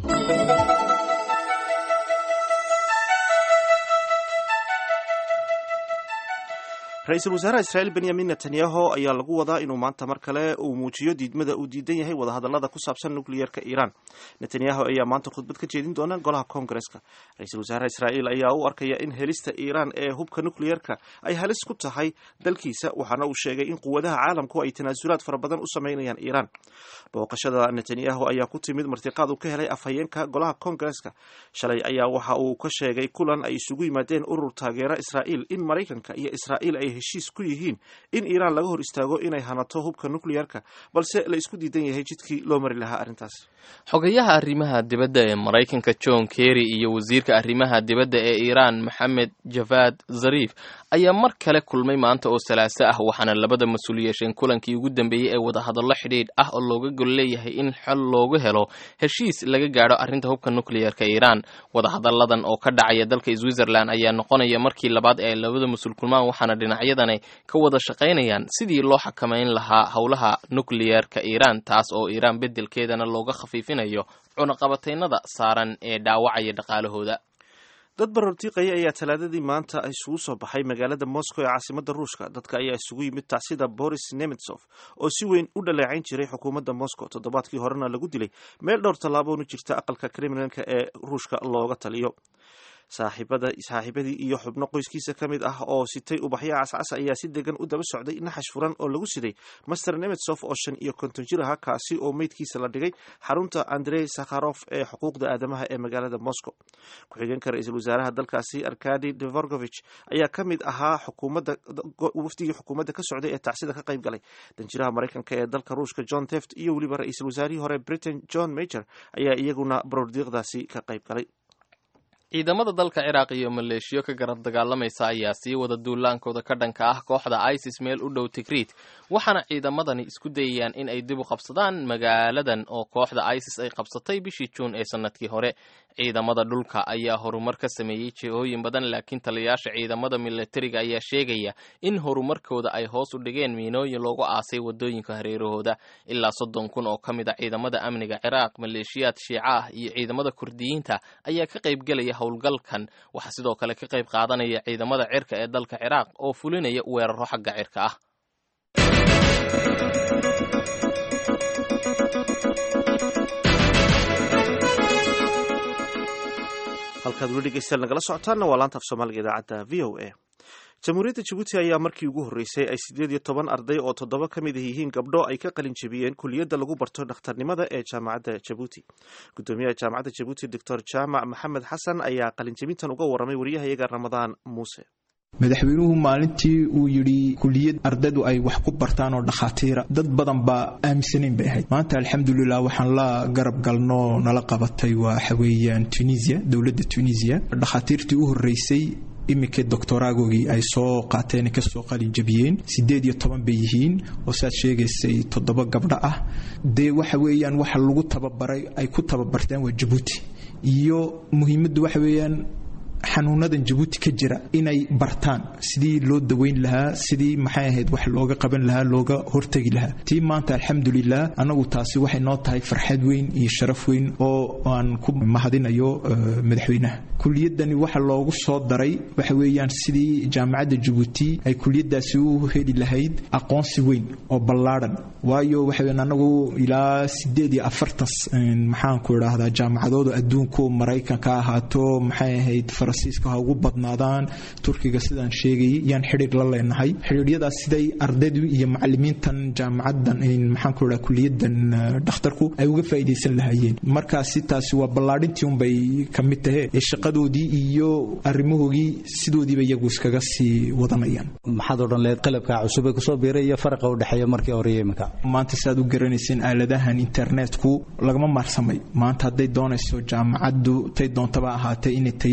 ra-iisul wasaaraha israa'iil benyamin netanyahu ayaa lagu wadaa inuu maanta mar kale uu muujiyo diidmada uu diidan yahay wadahadallada ku saabsan nukliyeerka iiraan netanyahu ayaa maanta khudbad ka jeedin doona golaha koongareska ra-iisul wasaaraha israa'iil ayaa u arkaya in helista iiraan ee hubka nukliyeerka ay halis ku tahay dalkiisa waxaana uu sheegay in quwadaha caalamku ay tanaasulaad fara badan u sameynayaan iiraan booqashada netanyahu ayaa ku timid martiqaad uu ka helay afhayeenka golaha koongareska shalay ayaa waxa uu ka sheegay kulan ay isugu yimaadeen urur taageera israa'iil in maraykanka iyo israa'iil ay heshiis ku yihiin in iiraan laga hor istaago inay hanato hubka nukliyerka balse la isku diidan yahay jidkii loo mari lahaa arrintaas xogayaha arrimaha dibadda ee maraykanka john kerry iyo wasiirka arrimaha dibadda ee iiraan maxamed javad zarif ayaa mar kale kulmay maanta oo salaaso ah waxaana labada mas-uul yeesheen kulankii ugu dambeeyey ee wadahadallo xidhiidh ah oo looga gol leeyahay in xol loogu helo heshiis laga gaadho arrinta hubka nukliyerka iiraan wadahadalladan oo ka dhacaya dalka switzerland ayaa noqonaya markii labaad ee ay labada mas-uul kulmaan waxaana dhinacyadani ka wada shaqaynayaan sidii loo xakamayn lahaa howlaha nukliyerka iiraan taas oo iiraan beddelkeedana looga khafiifinayo cunaqabataynada saaran ee dhaawacaya dhaqaalahooda dad barortiiqaya ayaa talaadadii maanta isugu soo baxay magaalada moscow ee caasimada ruushka dadka ayaa isugu yimid tacsida boris nemetsov oo si weyn u dhaleecayn jiray xukuumadda moscow toddobaadkii horena lagu dilay meel dhowr tallaaboonu jirta aqalka kremlinka ee ruushka looga taliyo saaxiibadii iyo xubno qoyskiisa ka mid ah oo sitay ubaxyo cascas ayaa si degan u daba socday naxash furan oo lagu siday master nemetsov oo shan iyo konton jir aha kaasi oo meydkiisa la dhigay xarunta andrey sakharof ee xuquuqda aadamaha ee magaalada moscow ku-xigeenka ra-iisul wasaaraha dalkaasi arkadi devorgovich ayaa ka mid ahaa wafdigii xukuumadda ka socday ee tacsida ka qayb galay danjiraha maraykanka ee dalka ruushka john teft iyo weliba ra-iisul wasaarihii hore britain john major ayaa iyaguna baroordiiqdaasi ka qayb galay ciidamada dalka ciraaq iyo maleeshiyo ka garab dagaalamaysa ayaa sii wada duulaankooda ka dhanka ah kooxda isis meel u dhow tigriid waxaana ciidamadani isku dayayaan in ay dib u qabsadaan magaaladan oo kooxda isis ay qabsatay bishii juun ee sanadkii hore ciidamada dhulka ayaa horumar ka sameeyey jihooyin badan laakiin taliyayaasha ciidamada milatariga ayaa sheegaya in horumarkooda ay hoos u dhigeen miinooyin loogu aasay wadooyinka hareerahooda ilaa soddon kun oo ka mid a ciidamada amniga ciraaq maleeshiyaad shiica ah iyo ciidamada kurdiyiinta ayaa ka qaybgelaya howlgalkan waxaa sidoo kale ka qayb qaadanaya ciidamada cirka ee dalka ciraaq oo fulinaya weeraro xagga cirka ah halkaad weli dhegeystayaal nagala socotaanna waa laanta af soomaaliga idaacadda v o a jamhuuriyadda jabuuti ayaa markii ugu horreysay ay siddeed iyo toban arday oo toddoba ka mid yihiin gabdho ay ka qalin jebiyeen kuliyadda lagu barto dhakhtarnimada ee jaamacadda jabuuti guddoomiyaha jaamacadda jabuuti doctor jaamac maxamed xasan ayaa qalinjebintan uga warramay wariyahayaga ramadaan muuse madaxweynuhu maalintii uu yidhi kuliyad ardaydu ay wax ku bartaan oo dhakhaatiira dad badan baa aaminsanayn bay ahayd maanta alxamdulilah waxaan la garab galno nala qabatay waxa weeyaan tunisia dowladda tunisia dhakhaatiirtii u horreysay iminkii doctoraagoogii ay soo qaateen kasoo qalin jabiyeen siddeed iyo toban bay yihiin oo saad sheegaysay toddoba gabdho ah dee waxa weeyaan waxa lagu tababaray ay ku tababarteen waa jabuuti iyo muhiimaddu waxa weeyaan xanuunadan jabuuti ka jira inay bartaan sidii loo daweyn lahaa sidii maxay ahayd wax looga qaban lahaa looga hortegi lahaa tii maanta alxamdulilah annagu taasi waxay noo tahay farxad weyn iyo sharaf weyn oo aan ku mahadinayo madaxweynaha kuliyadani waxa loogu soo daray waxa weeyaan sidii jaamacadda jabuuti ay kuliyadaasi u heli lahayd aqoonsi weyn oo ballaadhan waayo waxa weeyaan annagu ilaa sideed iyo afartan maxaanku idhaahdaa jaamacadooda adduunku maraykanka ahaato maxay ahayd faransiiska ha ugu badnaadaan turkiga sidaan sheegayay yaan xidhiir la leenahay xidhiiryadaas siday ardaydu iyo macalimiintan jaamacaddan maxaanku idhaha kuliyadan dhakhtarku ay uga faa'iidaysan lahaayeen markaasi taasi waa ballaadhintii unbay ka mid tahe ee shaqadoodii iyo arrimahoogii sidoodiiba iyagu iskaga sii wadanayaan maxaad odhan lehed qalabka cusub ee kusoo biiray iyo faraqa u dhexeeya markii hore iyo iminka maanta siaad u garanayseen aaladahan internetku lagama maarsamay maanta hadday doonayso jaamacaddu tay doontaba ahaatee inay tayadeeda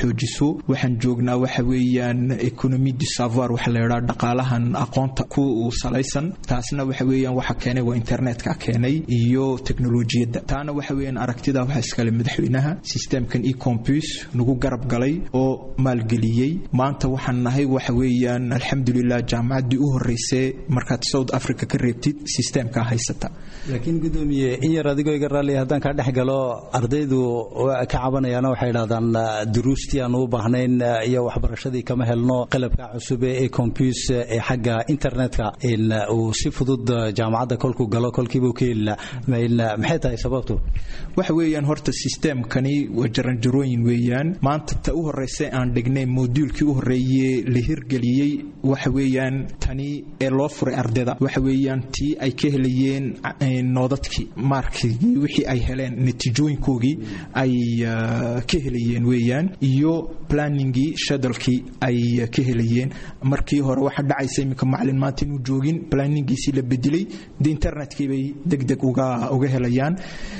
xoojiso waxaan joognaa waxa weeyaan economy du savoir waxa la yidhaha dhaqaalahan aqoonta ku salaysan taasna waxa weeyaan waxa keenay waa internetka keenay iyo teknolojiyadda taana waxa weeyaan aragtida waxa iskale madaxweynaha systemkan ecompus nagu garab galay oo maalgeliyey maanta waxaan nahay waxa weeyaan alxamdulilah jaamacaddii u horreysay markaad south africa ka reebtid systemka haysata laakiin gudoomiye in yar adigoo iga raalliya haddaan kaa dhex galo ardaydu ka cabanayaana waxay idhahdaan duruustii aan u baahnayn iyo waxbarashadii kama helno qalabka cusub ee ecompus ee xagga internetka uu si fudud jaamacadda kolkuu galo kolkiiba ka helila maxay tahay sababtu waxa weeyaan horta systemkani waa jaranjarooyin weeyaan maanta ta u horreysay aan dhignay moduulkii u horreeye la hirgeliyey waxa weeyaan tani ee loo furay ardayda waxa weeyaan tii ay ka helayeen noodadkii maarkigii wixii ay heleen natiijooyinkoogii ay ka helayeen weeyaan iyo planningii shadalkii ay ka helayeen markii hore waxaa dhacaysa iminka macalin maanta inuu joogin planningiisii la bedelay de internetkii bay deg deg uga uga helayaan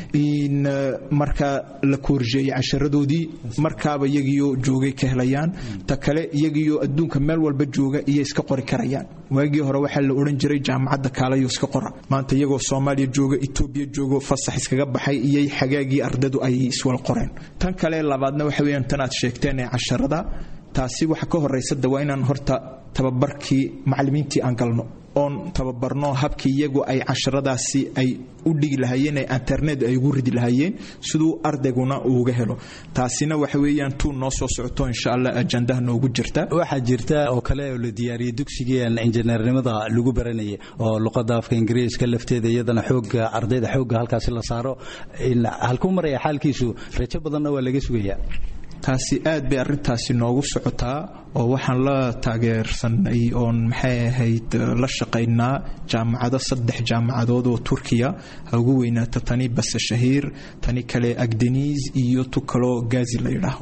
marka la koorjeeyey casharadoodii markaaba iyagiyo joogay ka helayaan ta kale iyagiyo adduunka meel walba jooga iyo iska qori karayaan waagii hore waxaa la odhan jiray jaamacadda kaalayo iska qora maanta iyagoo soomaaliya jooga etoobiya joogo fasax iskaga baxay iyay xagaagii ardadu ay iswal qoreen tan kale labaadna waxa weeyaan tan aad sheegteen ee casharada taasi waxa ka horraysa de waa inaan horta tababarkii macallimiintii aan galno oon tababarno habkii iyagu ay casharadaasi ay u dhigi lahaayeen ee internet ay ugu ridi lahaayeen siduu ardayguna uuga helo taasina waxa weeyaan tuu noo soo socoto insha allah ajandaha noogu jirta waxaa jirta oo kale oo la diyaariyey dugsigeen injineernimada lagu baranayay oo luqadda afka ingiriiska lafteeda iyadana xooga ardayda xoogga halkaasi la saaro halkuu maraya xaalkiisu rajo badanna waa laga sugayaa taasi aad bay arintaasi noogu socotaa oo waxaan la taageersanay oon maxay ahayd la shaqaynaa jaamacado saddex jaamacadood oo turkiya ha ugu weynaata tani base shahiir tani kale agdeniis iyo tu kaloo gaazi la yidhaaho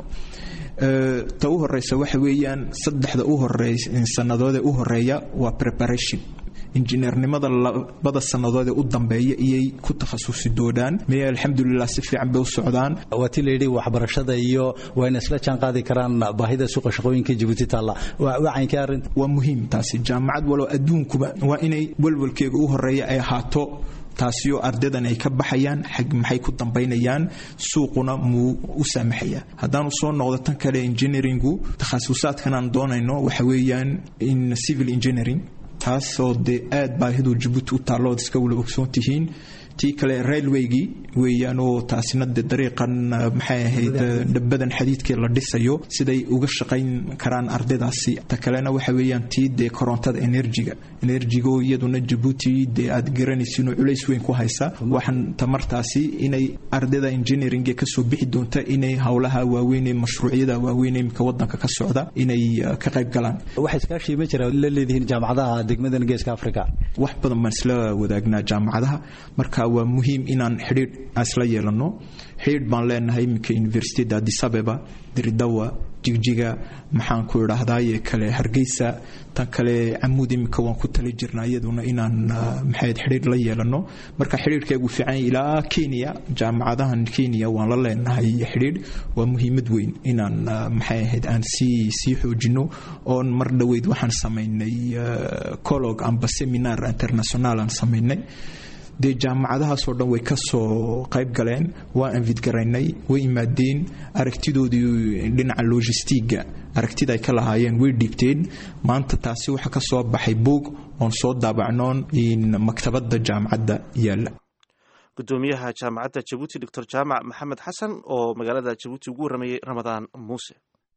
ta u horeysa waxa weeyaan saddexda u horey sannadoodee u horeeya waa preparation injineernimada labada sannadood ee u dambeeya iyay ku takhasusi doonaan mee alxamdulilah si fiican bay u socdaan waa ti layidhi waxbarashada iyo waa ina isla jaan qaadi karaan baahida suuqa shaqooyinka jabuuti taalla wacaynka arrinta waa muhiim taasi jaamacad walow adduunkuba waa inay walwalkeega u horeeya ay ahaato taasioo ardaydan ay ka baxayaan xag maxay ku dambaynayaan suuquna muu u saamaxaya haddaanu soo noqdo tan kale engineeringu takhasusaadkan aan doonayno waxa weeyaan in civil engineering taasoo dee aad baahidu jabuuti u taallo ood iska wala ogsoon tihiin tii kale railwaygii weeyaan oo taasina dee dariiqan maxay ahayd dhabadan xadiidkii la dhisayo siday uga shaqayn karaan ardaydaasi ta kalena waxa weeyaan tii dee korontada enerjiga enerjigo iyaduna jabuuti dee aad garanaysiinoo culays weyn ku haysa waxaan tamartaasi inay ardayda engineering kasoo bixi doonta inay howlaha waaweyn ee mashruucyada waaweyn ee imika wadanka ka socda inay ka qayb galaan wax iskaashii ma jira la leedihiin jaamacadaha degmadan geeska africa wax badan baan isla wadaagnaa jaamacadaha marka waa muhiim inaan xidhiidh isla yeelano xidhiidh baan leenahay iminka universityda addis abeba dirdawa jigjiga maxaan ku idhaahdaaye kale hargeysa tan kale camuud iminka waan ku tali jirnaa iyaduna inaan maxayd xidhiidh la yeelano marka xidhiidhkeegu fiican ilaa kenya jaamacadahan kenya waan la leenahay xidhiidh waa muhiimad weyn inaan maxay ahayd aan sii sii xoojino oon mar dhoweyd waxaan samaynay colog amba seminar international aan samaynay dee jaamacadahaasoo dhan way ka soo qayb galeen waa anfidgaraynay way imaadeen aragtidoodii dhinaca logistiga aragtida ay ka lahaayeen way dhiibteen maanta taasi waxaa ka soo baxay buog oon soo daabacnoon maktabadda jaamacadda yaalla gudoomiyaha jaamacadda jabuuti doctor jaamac maxamed xasan oo magaalada jabuuti ugu warramayey ramadaan muuse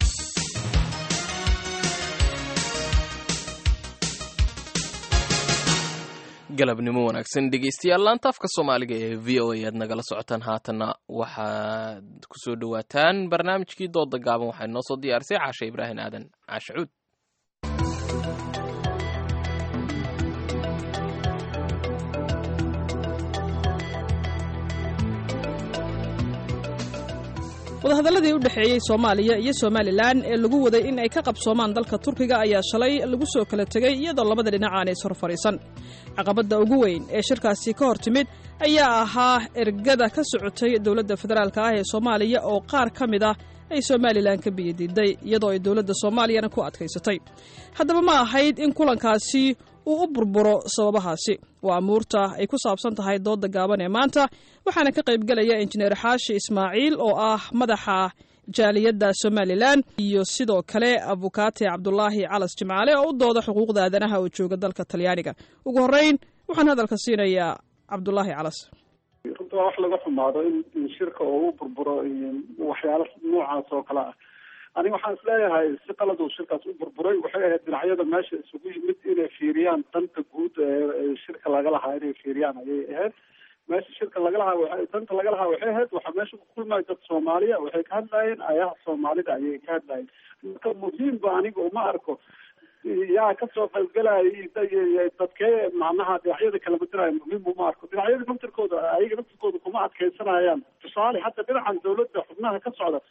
galabnimo wanaagsan dhegeystayaal laanta afka soomaaliga ee v o a aad nagala socotaan haatanna waxaad kusoo dhawaataan barnaamijkii dooda gaaban waxaa inoo soo diyaarisay caashe ibraahim aadan caashe cuud wadahadalladii u dhexeeyey soomaaliya iyo somalilan ee lagu waday in ay ka qabsoomaan dalka turkiga ayaa shalay lagu soo kala tegey iyadoo labada dhinac aanay ishor fadhiisan caqabadda ugu weyn ee shirkaasi ka hor timid ayaa ahaa ergada ka socotay dowladda federaalk ah ee soomaaliya oo qaar ka mid ah ay somalilan ka biyadiiday iyadoo ay dowladda soomaaliyana ku adkaysatay haddaba ma ahayd in kulankaasi uu u burburo sababahaasi waa amuurta ay ku saabsan tahay doodda gaaban ee maanta waxaana ka qaybgelaya injineer xaashi ismaaciil oo ah madaxa jaaliyadda somalilan iyo sidoo kale abukaate cabdulaahi calas jimcaale oo u dooda xuquuqda aadanaha oo jooga dalka talyaaniga ugu horreyn waxaan hadalka siinayaa cabdulaahi calas runta waa wax laga xumaado in shirka oo u burburo waxyaalo noocaas oo kale ah aniga waxaan isleeyahay si qalad uu shirkaas u burburay waxay ahayd dhinacyada meesha isugu yimid inay fiiriyaan danta guud ee shirka laga lahaa inay fiiriyaan ayay ahayd meesha shirka laga lahaa wa danta laga lahaa waxay ahayd waxaa meesha ku kulmaya dad soomaaliya waxay ka hadlayeen ayaha soomaalida ayay ka hadlayeen marka muhiimba aniga uma arko yaa kasoo qaybgalaya dadkee macnaha dhinacyada kala bedelaya muhiim uma arko dhinacyada naftirkooda ayaga naftirkooda kuma adkaysanayaan tusaale hadda dhinacan dawladda xubnaha ka socda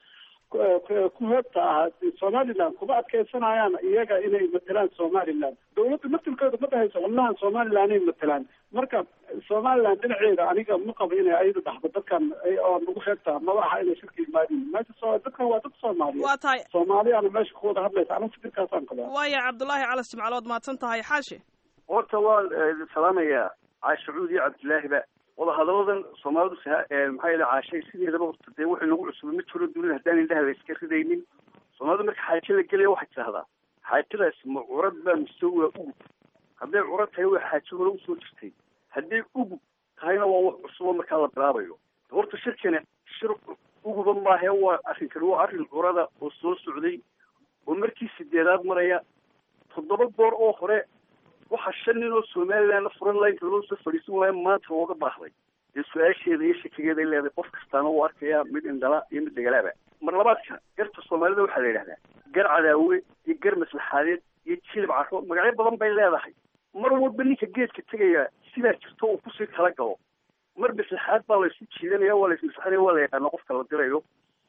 ku heebta ah somaliland kuma adkaysanayaan iyaga inay matelaan somaliland dawladda naftirkooda ma dhahayso xubnahan somaliland ay matelaan marka somaliland dhinaceeda aniga ma qabo inay ayada dhaxdo dadkan oo nagu heebta maba aha inay shirka yimaadin meesha so dadkan waa dad soomaaliya waa tahay soomaaliyana meesha ku wada hadlaysa aniga fikirkaasaan qabaa waaya cabdulaahi calas jimcaalood mahadsan tahay xaashi horta waan salaamayaa caashacuud iyo cabdilaahiba wadahadalladan soomaalidu maxaa yele caashay sideedaba horta dee wuxuu nagu cusubay ma jiro dunida haddaan indhaha la iska ridaynin soomaalidu marka xaajo la gelaya waxay tidhahdaa xaajadaas ma curad baa mise waa ugub hadday curad tahay waa xaajo hore usoo jirtay hadday ugub tahayna waa wax cusubo markaa la bilaabayo horta shirkani shir uguba maahe waa arrinkani waa arrin curada oo soo socday oo markii sideedaad maraya toddoba goor oo hore waxaa shan nin oo somalilandna furan laynka loo soo fadhiisan waayo maanta looga baahday dee su-aasheeda iyo shakigeeday leedahay qof kastaana uu arkaya mid indhala iyo mid degalaaba mar labaadka garta soomaalida waxaa la yidhahdaa gar cadaawe iyo gar maslaxaadeed iyo jilib caro magacyo badan bay leedahay mar walba ninka geedka tegaya sidaa jirto uu kusii kala galo mar maslaxaad baa laysu jiidanaya waa laismaslaxanaya waa la yaqaana qofka la dirayo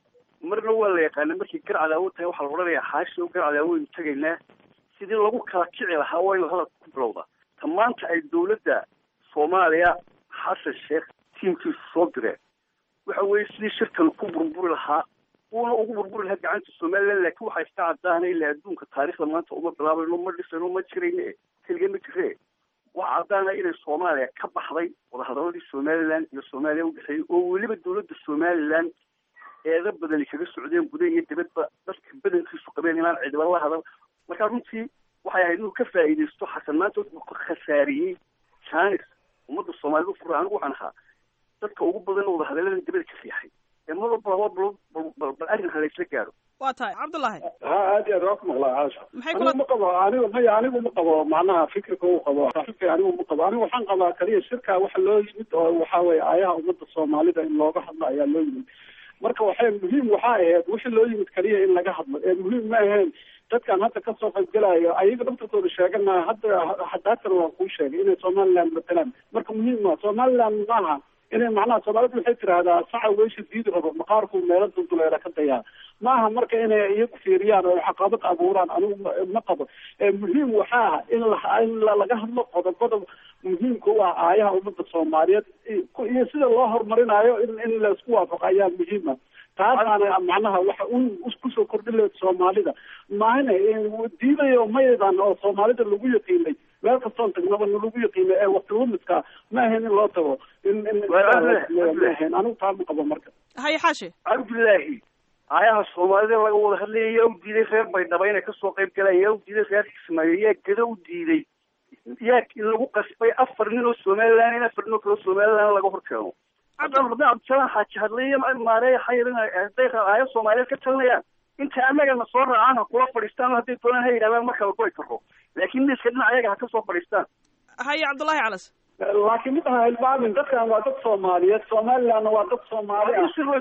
marna waa la yaqaana markay gar cadaawo tahay waxaa la odhanayaa xaashi oo gar cadaawo aynu tegaynaa sidii lagu kala kici lahaa waa in hadalka ku bilowda ta maanta ay dawladda soomaaliya xasan sheekh tiimkiisu soo direen waxa weeye sidii shirkan ku burburi lahaa uuna ugu burburi lahaa gacanta somaliland laakiin waxaa iska caddaana ilaa adduunka taariikhda maanta uma bilaabayno ma dhisayno ma jirayne keliga ma jiree waxaa caddaana inay soomaaliya ka baxday wadahadaladii somaliland iyo soomaaliya udhexeeyey oo weliba dawladda somaliland eeda badani kaga socdeen guda iyo dibadba dadka badankiisu qabeen inaan cidiba la hadal marka runtii waxay ahayd inuu ka faa'iidaysto xasan maanta wuxuu ka khasaariyey janis ummadda soomaalida fura anigu waxaan ahaa dadka ugu badan oo wadahadaladan dibada ka riixay ee mar walba laba bal bal arrin ha laysla gaaro waa tahay cabdullaahi ha aad iyo aad waa ku maqlaa caasha maxay anigu ma qabo anigu maya anigu ma qabo macnaha fikirka uu qabo saaxiibkay anigu ma qabo anigu waxaan qabaa kaliya shirka waxa loo yimid oo waxa weeye aayaha ummadda soomaalida in looga hadlo ayaa loo yimid marka waxay muhiim waxaa ahayd wixii loo yimid kaliya in laga hadlo ee muhiim ma ahayn dadkan hadda kasoo qaybgalayo ayaga dhaftarkooda sheeganaya hadda hadaatan waa kuu sheegay inay somaliland matalaan marka muhiim ma somaliland maaha inay macnaha soomaalidu waxay tirahdaa saca weysha diidi rabo maqaarku meelo dulduleera ka dayaa maaha marka inay iyagu fiiriyaan oo caqabad abuuraan anigu ma qabo muhiim waxaa ah in la in laga hadlo qodobada muhiimka u ah aayaha ummadda soomaaliyeed iyo sida loo horumarinayo in in laisku waafaqo ayaa muhiima taasaana macnaha waxa u kusoo kordhin lahayd soomaalida maahina diidayo maydan oo soomaalida lagu yaqiinay meel kastoon tagnaba nalagu yaqiinay ee waqti lumidka ma ahayn in loo tago in in maahayn anigu taa ma qabo marka haye xaashi cabdillaahi aayaha soomaalida laga wada hadlaya yaa u diiday reer baydhaba inay kasoo qayb galaan yaa u diiday reer kismaayo yaa gada u diiday yaa lagu qasbay afar nin oo somaliland in afar nin oo kale somaliland laga hor keeno haddaan rabna cabdisalaan xaaji hadlaya maareeya xayir hadday aaya soomaaliyeed ka talinayaan inta annagana soo raacaan ha kula fadhiistaan hadday doonaan ha yidhahdaan marka la goy karo laakiin miiska dhinac ayaga ha kasoo fadhiistaan haye cabdullaahi calas laakiin mid aha hilmaamin dadkan waa dad soomaaliyeed somalilandna waa dad soomaali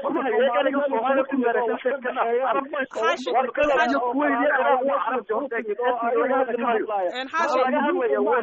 ah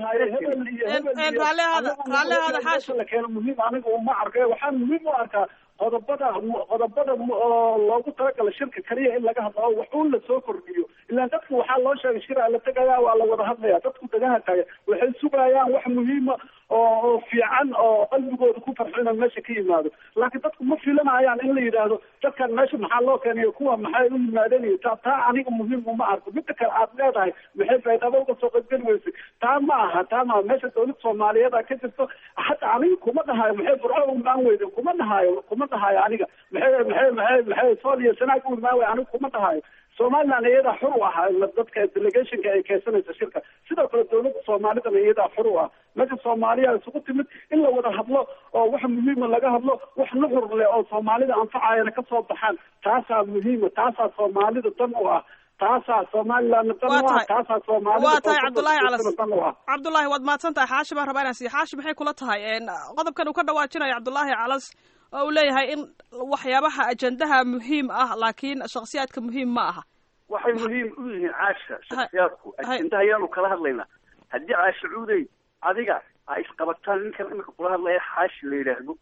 raallihaada xaashi muhiim aniga uma arka waxaan muhiim u arkaa qodobada qodobada oo loogu talagala shirka kaliya in laga hadlo oo wax uun lasoo kordhiyo ilaan dadku waxaa loo sheegay shira la tegaya waa la wada hadlaya dadku dagaha taga waxay sugayaan wax muhiima oo oo fiican oo qalbigooda ku farxo inaan meesha ka yimaado laakiin dadku ma filanayaan in la yidhaahdo dadkan meesha maxaa loo keenayo kuwa maxay u yimaadeen iyo taa taa aniga muhiim uma arko midda kale aad leedahay maxay baydhabo uga soo qaybgeli weysay taa ma aha taa ma aha meesha dowlad soomaaliyeed ka jirto hata aniga kuma dhahayo maxay burco u imaan weyde kuma dhahayo kuma dhahayo aniga maxay maxay maxay maxay sool iyo sanaag u imaan wey aniga kuma dhahayo somaliland iyadaa xur u ah dadka delegationka ay keensanaysa shirka sidoo kale dowladda soomaalidana iyadaa xur u ah meesha soomaaliya isugu timid in la wada hadlo oo wax muhiima laga hadlo wax nuxur leh oo soomaalida anfacayana kasoo baxaan taasaa muhiima taasaa soomaalida dan u ah taasaa somaliland dan u ah taasaa soomaalida waa tahay cabdullaahi calas dan u ah cabdullaahi waad mahadsan tahay xaashi baan rabaa inaan siiyo xaashi maxay kula tahay qodobkan uu ka dhawaajinayo cabdullaahi calas oo uu leeyahay in waxyaabaha ajendaha muhiim ah laakiin shakhsiyaadka muhiim ma aha waxay muhiim u yihiin caasha shaksiyaadku ajendaha ayaanu kala hadlaynaa haddii caasha cuudey adiga ay isqabataan ninkan imika kula hadlaya xaashi la yidhaahdo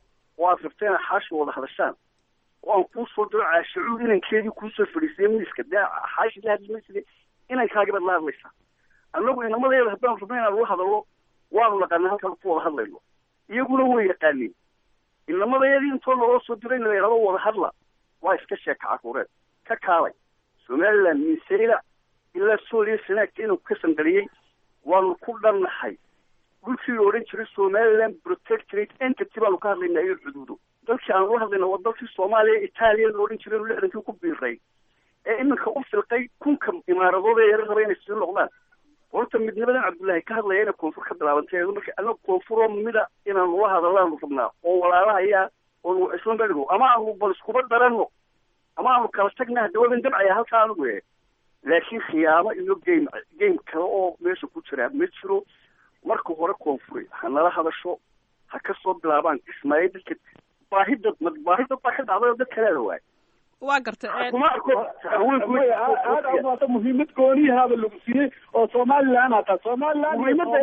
oo aad rabta inaad xaashi wada hadashaan oo aan kuu soo diro caasha cuud inankeedii kuusoo fadhiisay miiska dee xaashi la hadli mayside inankaagibaad la hadlaysaa annagu inamadeeda haddaan rabno inaan ula hadallo waanu naqaana halkaan ku wada hadlayno iyaguna way yaqaaniin inamadayadii intoo naloo soo diray in la yidhahdo wada hadla waa iska sheeka caruureed ka kaalay somaliland minseyla ilaa sooliya sanaagta inuu ka sanqaliyey waanu ku dhannahay dhulkii la odhan jiray somaliland protectorate entity baanu ka hadlaynaa iyo xuduudo dalkii aanu la hadlayna waa dalkii soomaaliya itaaliya la odhan jiray inu lixdankii ku biiray ee iminka u filqay kunka imaaradood ee yara raba inay sii noqdaan horta midnimadan cabdullaahi ka hadlaya inay koonfur ka bilaabantay marka anaga koonfuroo mida inaanu la hadalaanu rabnaa oo walaalahayaa oonu isla medhigo ama aanu bal iskuba daranno ama aanu kala tagna hadda waban dabcaya halkaa anigu e laakiin khiyaamo iyo game game kale oo meesha ku jira ma jiro marka hore koonfuri ha nala hadasho ha ka soo bilaabaan kismaayo dadka baahida baahida baa ka dhacday oo dad kaleeda waay waa gartay kuma arko aada muhiimad gooniyahaaba lagu siiyey oo somaliland hata somaliland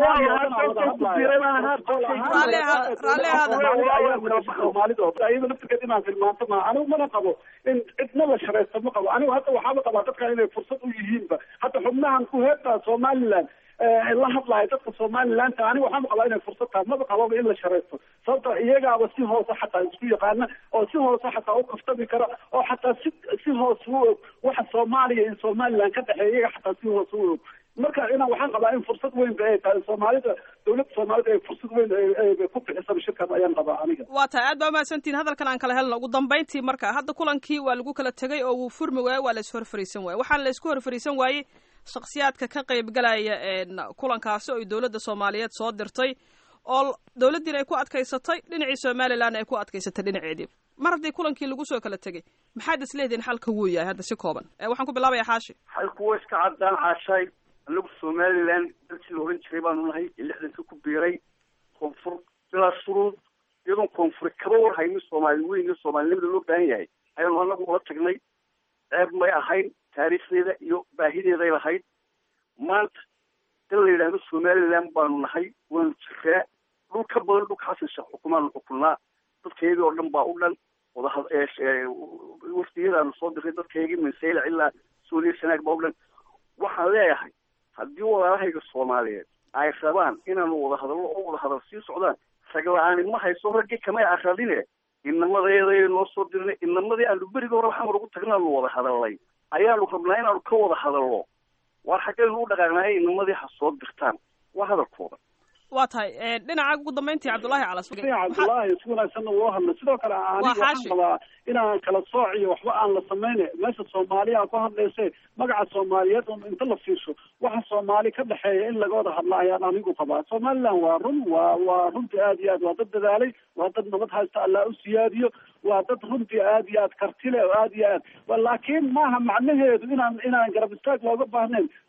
soomaalida iyada laftirkeed inaan tilmaanto maa anigu mana qabo in cidna la sharaysto ma qabo anigu hadda waxaaba qabaa dadkan inay fursad u yihiinba hadda xubnahan ku heertaa somaliland la hadlayo dadka somalilandta aniga waxaama qabaa inay fursad tahay maba qababa in la sharaysto sababta iyagaaba si hoose xataa isku yaqaana oo si hoose xataa u kaftami kara oo xataa si si hoose u og waxa soomaaliya iyo somaliland ka dhexeeya iyaga xataa si hoose u og marka inaan waxaan qabaa in fursad weyn ba ay tahay soomaalida dowladda soomaalida ay fursad weyn ku bixisaba shirkan ayaan qabaa aniga waa tahay aad baa umahadsantihin hadalkan aan kala helno ugu dambayntii marka hadda kulankii waa lagu kala tegay oo wuu furmi waaye waa la is horfariisan waaye waxaan la isku horfariisan waayey shakhsiyaadka ka qaybgalaya kulankaasi oo dowladda soomaaliyeed soo dirtay oo dowladdiina ay ku adkaysatay dhinacii somalilandna ay ku adkaysatay dhinaceedii mar haddii kulankii lagu soo kala tegay maxaad is leedihin xalka wuu yahay hadda si kooban waxaan ku bilaabaya xaashi xalku waa iska caddaan caashaay anagu somaliland dalkii la ohan jiray baanu nahay ee lixdankii ku biiray koonfur bilaa shuruud iyadoon koonfuri kaba war haynin soomaali weyn iyo soomaalinimada loo baahan yahay ayaanu anagu ula tagnay ceeb may ahayn taariikhdeeda iyo baahideeday lahayd maanta dal la yidhaahdo somaliland baanu nahay waanu jiraa dhul ka badan dhulka xasan sheekh xukumaanu xukunaa dadkaygii oo dhan baa u dhan wadahad wafdiyadaanu soo diray dadkaygii minseyla ilaa sooliya sanaag baa u dhan waxaan leeyahay haddii walaalahayga soomaaliyeed ay rabaan inaanu wada hadallo oo wada hadal sii socdaan ragla-aani ma hayso raggii kamay aradine inamadeeday noo soo dirnay inamadii aanu berigii hore waxaan ugu tagnaanu wada hadalnay ayaanu rabnaa inaanu ka wada hadallo waar xaggaynu u dhaqaaqnahay inamadii ha soo dirtaan waa hadalkooda waa tahay dhinaca ugu dambayntii cabdullaahi calas cabdullaahi si wanaagsanna loo hadlo sidoo kale aniga waxaan qabaa inaan kala sooc iyo waxba aan la samayne meesha soomaaliya ku hadlayse magaca soomaaliyeed un inta la fiirsho waxa soomaali ka dhexeeya in laga wada hadla ayaan anigu qabaa somaliland waa run waa waa runtii aad iyo aad waa dad dadaalay waa dad nabad haysta allah u siyaadiyo waa dad runtii aad iyo aad kartile oo aad iyo aad laakiin maaha macnaheedu inaan inaan garab istaag looga baahnayn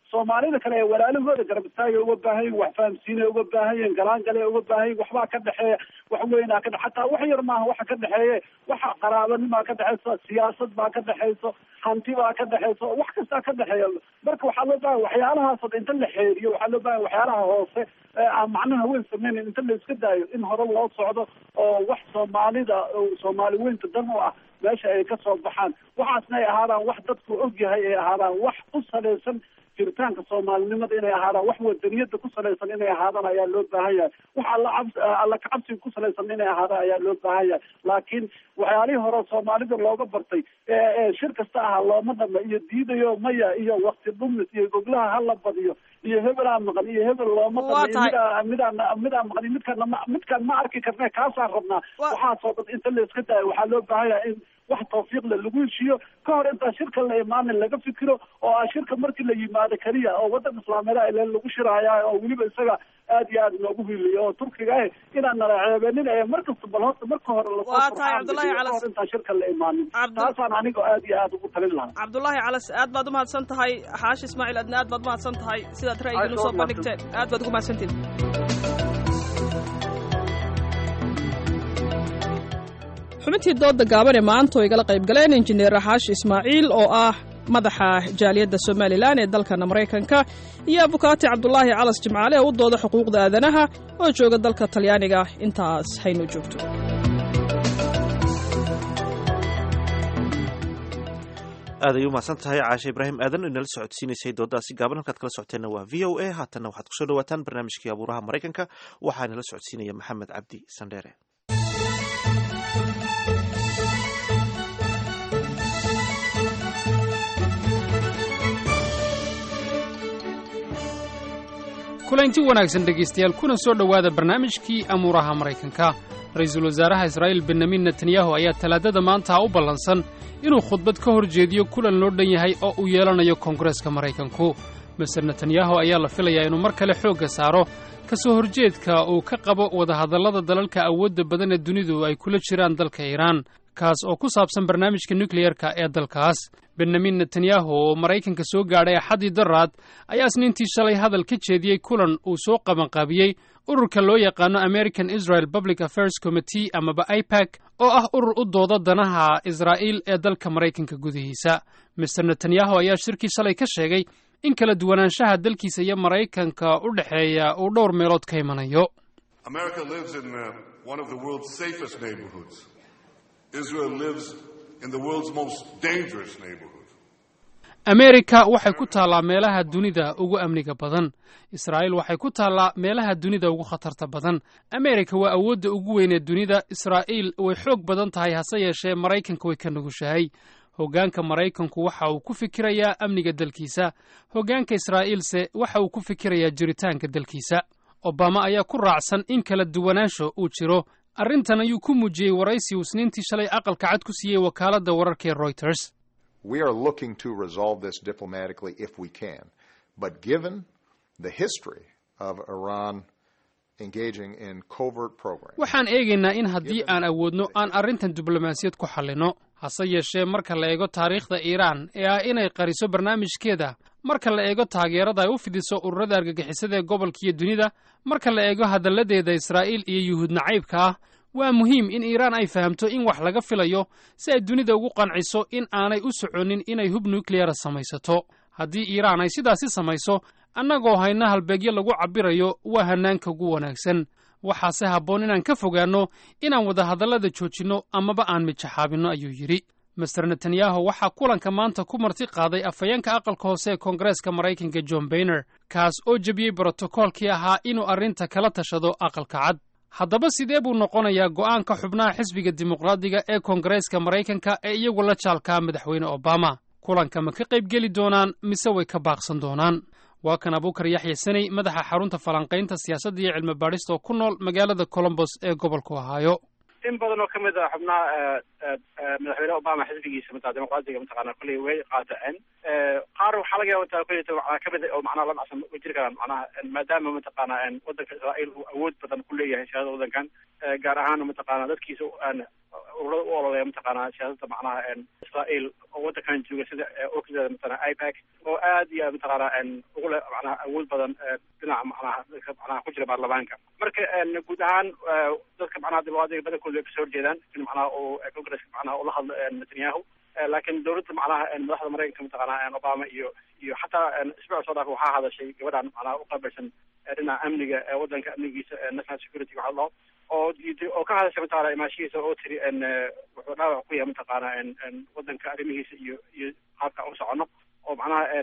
soomaalida kale ee walaalahooda garab istaagay uga baahan yihin wax fahamsiinay uga baahan yihin galaangale uga baahan yihin waxbaa ka dhexeeya wax weynaa ka dhex hataa wax yar maaha waxa ka dhexeeye waxa qaraabanimaa ka dhexeysa siyaasad baa ka dhexeyso hanti baa ka dhexeyso wax kastaa ka dhexeeya marka waxaa loo baahan waxyaalahaasoo dhan inta la xeeriyo waxaa loo baahan waxyaalaha hoose ee aan macnaha weyn sameynin inta la iska daayo in hore loo socdo oo wax soomaalida soomaali weynta dan u ah meesha ay ka soo baxaan waxaasna ay ahaadaan wax dadku og yahay ay ahaadaan wax ku salaysan jiritaanka soomaalinimada inay ahaadaan wax wadaniyada ku salaysan inay ahaadaan ayaa loo baahan yahay wax alla cabs alla kacabsiga ku salaysan inay ahaadaan ayaa loo baahan yahay laakiin waxyaalihii hore soomaalida looga bartay ee shir kasta ahaa looma dhama iyo diidayo maya iyo wakti dhumis iyo goglaha hala badiyo iyo hebelaa maqan iyo hebel looma dhama midaa midaan midaan maqan midkaan ma midkaan ma arki karne kaasaan rabnaa waxaasoo dhan inta la iska daayo waxaa loo baahan yahay in wax tawfiiqle lagu heshiiyo ka hor intaa shirka la imaanin laga fikiro oo ah shirka markii la yimaado keliya oo wadan islaameeda ilen lagu shiraya oo weliba isaga aad iyo aad noogu hiliyo oo turkiga ah inaan nala ceebenin ee markasta bal horta marka hore lasoo intaa shirka la imaanin taasaan aniga aad iyo aad ugu talin lahaa cabdullaahi calas aad baad umahadsan tahay xaashi ismaaciil adna aad baad umahadsan tahay sidaad ra'yigiin usoo bandhigteen aad baad ugu mahadsantiin xubintii dooda gaaban ee maanta oo igala qayb galeen injineer xaashi ismaaciil oo ah madaxa jaaliyadda somalilan ee dalkana maraykanka iyo abukaati cabdulaahi calas jimcaale oo u dooda xuquuqda aadanaha oo jooga dalka talyaaniga intaas haynu joogto aad ay u mahadsan tahay caashe ibraahim aadan oo inala socodsiinaysay doodaasi gaaban halkaad kala socoteenna waa v o a haatanna waxaad kusoo dhawaataan barnaamijkii abuuraha maraykanka waxaa inala socodsiinaya maxamed cabdi sandheere kulanti wanaagsan dhegaystayaal kuna soo dhowaada barnaamijkii amuuraha maraykanka ra-iisul wasaaraha israa'iil benyamin netanyahu ayaa talaadada maanta u ballansan inuu khudbad ka hor jeediyo kulan loo dhan yahay oo uu yeelanayo koongareeska maraykanku maser netanyahu ayaa la filayaa inuu mar kale xoogga saaro ka soo horjeedka uu ka qabo wadahadallada dalalka awoodda badan ee dunidu ay kula jiraan dalka iiraan kaas oo ku saabsan barnaamijka nukliyerka ee dalkaas benyamin netanyahu oo maraykanka soo gaadhay axaddii daraad ayaa isniintii shalay hadal ka jeediyey kulan uu soo qabanqaabiyey ururka loo yaqaano american israel public affairs committee amaba ipac oo ah urur u dooda danaha israa'iil ee dalka maraykanka gudihiisa master netanyahu ayaa shirkii shalay ka sheegay in kala duwanaanshaha dalkiisa iyo maraykanka u dhexeeya uu dhowr meelood ka imanayo ameerika waxay ku taallaa meelaha dunida ugu amniga badan israa'iil waxay ku taallaa meelaha dunida ugu khatarta badan ameerika waa awoodda ugu weyn ee dunida israa'iil way xoog badan tahay hase yeeshee maraykanka way ka nugushahay hoggaanka maraykanku waxa uu ku fikirayaa amniga dalkiisa hoggaanka israa'iilse waxa uu ku fikirayaa jiritaanka dalkiisa obama ayaa ku raacsan in kala duwanaansho uu jiro arrintan ayuu ku muujiyey waraysi uu isniintii shalay aqalka cad ku siiyey wakaaladda wararka ee royters We are looking to resolve this diplomatically if we can. But given the history of Iran engaging in covert programs. waxaan eegaynaa in haddii aan awoodno aan arrintan diblomaasiyad ku xallinno hase yeeshee marka la eego taariikhda iiraan ee ah inay qariso barnaamijkeeda marka la eego taageerada ay u fidiso ururada argagixisada ee gobolka iyo dunida marka la eego hadalladeeda israa'iil iyo yuhuud nacaybka ah waa muhiim in iiraan ay fahamto in wax laga filayo si ay dunida ugu qanciso in aanay u soconin inay hub nukliyara samaysato haddii iiraan ay sidaasi samayso annagoo hayna halbeegyo lagu cabbirayo waa hannaanka ugu wanaagsan waxaase habboon inaan ka fogaanno inaan wadahadallada joojinno amaba aan mijaxaabinno ayuu yidhi master netanyahu waxaa kulanka maanta ku marti qaaday afhayeenka aqalka hoose ee koongareeska maraykanka john bayner kaas oo jebiyey brotokoolkii ahaa inuu arrinta kala tashado aqalka cad haddaba sidee buu noqonayaa go'aanka xubnaha xisbiga dimuqraadiga ee koongareeska maraykanka ee iyagu la jaalkaa madaxweyne obama kulanka ma ka qaybgeli doonaan mise way ka baaqsan doonaan waa kan abuukar yaxya saney madaxa xarunta falanqaynta siyaasadda iyo cilmi baadhista oo ku nool magaalada colombos ee gobolka ohaayo in badan oo kamid a xubnaha madaxweyne obama xisbigiisa mataa dimuqraadiga mataqaana kolley way qaateen qaar waxaa laga yaaba mataa kolley macnaa kamid oo macnaha la dhacsan way jiri karaan macnaha maadaama mataqaana wadanka israa'iil uu awood badan ku leeyahay siyaasada wadankan gaar ahaan mataqaana dadkiisa ururada u ololeya mataqaana siyaasada macnaha israa'iil oo wadankan jooga sida orkida mataqaana ipac oo aad iyo aad mataqaana ugu le macnaha awood badan dhinaca macnaha dadka macnaha ku jira baarlamaanka marka guud ahaan dadka macnaha dimuqraadiga badankooda way kasoo horjeedaan in macnaha uu congresska macnaha ula hadlo netanyahu laakiin dowladda macnaha madaxda maraykanka mataqaana obama iyo iyo xataa isbuuc soo dhaaf waxaa hadashay gabadhan macnaha uqaabilsan dhinaca amniga wadanka amnigiisa national security waxa la dhaho oo diiday oo ka hadashay mataqaana imaashihiisa oo tiri wuxuu dhaawac ku yahay mataqaana wadanka arrimihiisa iyo iyo qaabka u socono oo macnaha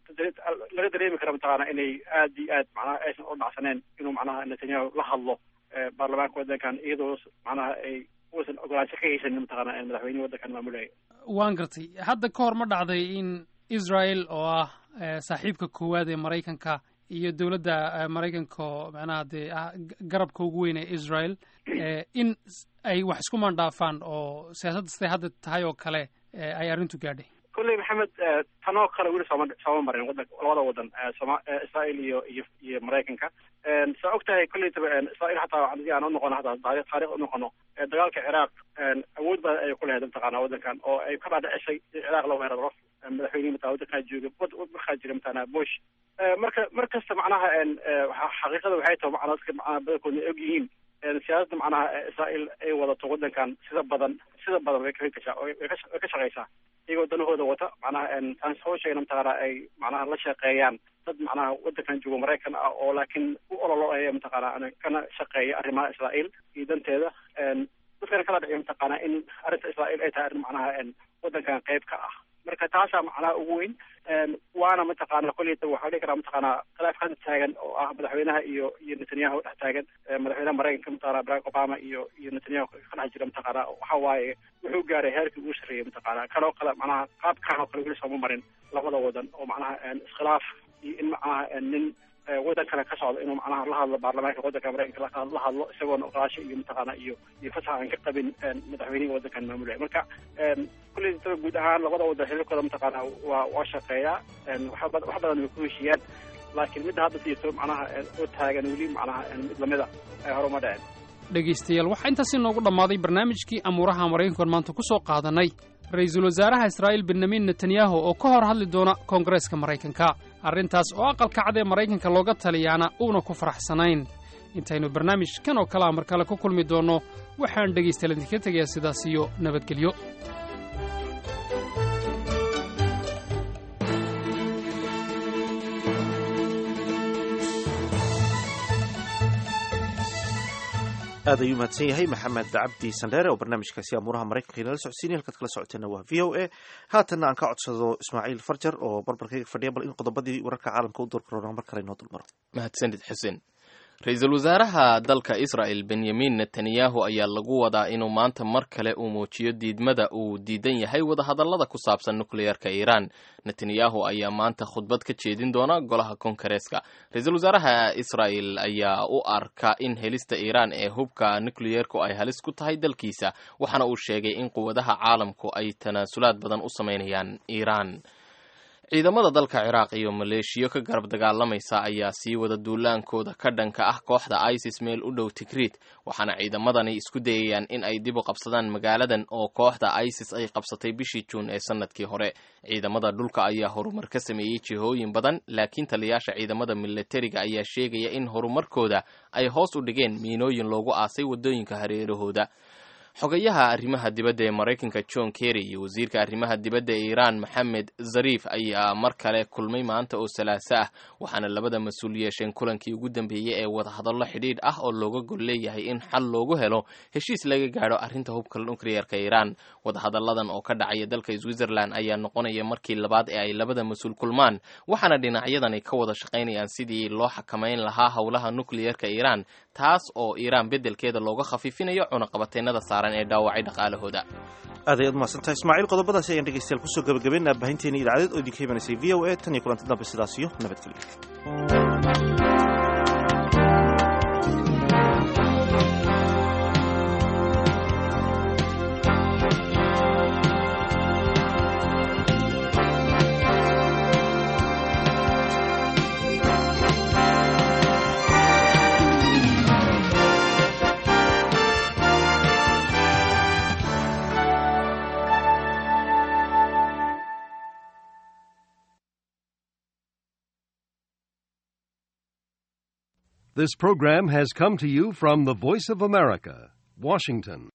laga dareemi kara mataqaana inay aad iyo aad macnaha aysan u dhacsaneen inuu macnaha netanyahu la hadlo baarlamaanka wadankan iyadoo macnaha ay uusan ogolaansho ka haysanin mataqaana madaxweynihi wadankan maamulaya waan gartay hadda ka hor ma dhacday in israel oo ah saaxiibka koowaad ee maraykanka iyo dowladda maraykanka oo macnaha dee garabka ugu weyn ee israel in ay wax isku mandhaafaan oo siyaasadda siday hadda tahay oo kale ay arrintu gaadhay kolley maxamed tanoo kale weli sooma sooma marin wadan labada wadan soma israel iyo iyo iyo maraykanka saa og tahay kolley taba israel hataa hadii aan unoqono hataa taarikh taarikh unoqono dagaalka ciraaq awood badan ayay ku lahayd mataqaana wadankan oo ay ka dhaadhicisay in ciraaq la weeraro madaxweynihi mataa wadankaa jooga markaa jira mataqaana bush marka mar kasta macnaha xaqiiqada waxay tahay macnaa dadka macnaha badankoodna og yihiin siyaasadda macnaha israel ay wadato wadankan sida badan sida badan way ka gashaa way ka shaqeysaa iyagoo danahooda wata macnaha aan soo sheegna mataqaana ay macnaha la shaqeeyaan dad macnaha wadankan joogo maraykan ah oo laakiin u ololaya mataqaana kana shaqeeya arrimaha israel iyo danteeda dadkana kala dhiciyo mataqaana in arrinta israel ay tahay arrin macnaha wadankan qayb ka ah marka taasaa macnaha ugu weyn waana mataqaana kolleyta waxaa dhihi karaa mataqaana khilaaf hadda taagan oo ah madaxweynaha iyo iyo netanyahu dhex taagan madaxweynaha maraykanka mataqaana barack obama iyo iyo netanyahu ka dhex jira mataqaana waxa waaye wuxuu gaaray heerkii ugu sarreeyay mataqaana kanoo kale macnaha qaabkan oo kale weli sooma marin labada wadan oo macnaha iskhilaaf iyo in macnaha nin wadan kale ka socdo inuu macnaha la hadlo baarlamaanka wadanka maraykanka la hadlo isagoona oqolaasho iyo mataqaana iyo iyo fasax aan ka qabin madaxweynihii wadankan maamulaya marka kulley tada guud ahaan labada wadan xiriirkooda mataqaana waa waa shaqeeyaa wax badan way ku heshiiyaan laakiin midda hadda siito macnaha oo taagan weli macnaha mid lamida ay hore uma dhaceen dhegaystayaal waxaa intaasi noogu dhammaaday barnaamijkii amuuraha maraykankan maanta ku soo qaadanay ra-iisul wasaaraha israa'iil benyamin netanyahu oo ka hor hadli doona koongareeska maraykanka arrintaas oo aqalka cad ee maraykanka looga taliyaana uuna ku faraxsanayn intaynu barnaamijkan oo kalea mar kale ku kulmi doonno waxaan dhegaystayaal idinka tegayaa sidaas iyo nabadgelyo aad ayuu mahadsan yahay maxamed cabdi sandheere oo barnaamijkaasi amuuraha maraykanka inala socodsiinay halkaad kala socoteenna waa v o a haatanna aan ka codsado ismaaciil farjar oo barbarkayga fadhiya bal in qodobadii wararka caalamka u doorkarona mar kale inoo dulmaro mahadsanid xuseen ra-iisul wasaaraha dalka israel benyamin netanyahu ayaa lagu wadaa inuu maanta mar kale uu muujiyo diidmada uu diidan yahay wadahadallada ku saabsan nukliyeerka iiraan netanyahu ayaa maanta khudbad ka jeedin doona golaha kongareeska ra-iisul wasaaraha israel ayaa u arka in helista iiraan ee hubka nukliyeerku ay halis ku tahay dalkiisa waxaana uu sheegay in quwadaha caalamku ay tanaasulaad badan u samaynayaan iiraan ciidamada dalka ciraaq iyo maleeshiyo ka garab dagaalamaysa ayaa sii wada duulaankooda ka dhanka ah kooxda isis meel u dhow tigriid waxaana ciidamadani isku dayayaan in ay dib u qabsadaan magaaladan oo kooxda isis ay qabsatay bishii juun ee sanadkii hore ciidamada dhulka ayaa horumar ka sameeyey jihooyin badan laakiin taliyaasha ciidamada milatariga ayaa sheegaya in horumarkooda ay hoos u dhigeen miinooyin loogu aasay wadooyinka hareerahooda xogayaha arrimaha dibadda ee maraykanka john kerry iyo wasiirka arrimaha dibadda ee iiraan maxamed zariif ayaa mar kale kulmay maanta oo salaaso ah waxaana labada mas-uul yeesheen kulankii ugu dambeeyey ee wadahadallo xidhiidh ah oo looga gol leeyahay in xal loogu helo heshiis laga gaadho arrinta hubka nukliyeerka iiraan wadahadalladan oo ka dhacaya dalka switzerland ayaa noqonaya markii labaad ee ay labada mas-uul kulmaan waxaana dhinacyadani ka wada shaqaynayaan sidii loo xakamayn lahaa howlaha nukliyeerka iiraan taas oo iiraan beddelkeeda looga khafiifinayo cunaqabateennada saaran ee dhaawacay dhaqaalahooda aad ayaad umahadsantahay ismaaciil qodobadaasi ayaan dhegeystayaal kusoo gabagabeynaa baahinteena idaacadeed oo idinka imanaysay v o a tan iyo kulanti dambe sidaas iyo nabadgelyo This program has come to you from the Voice of America, Washington.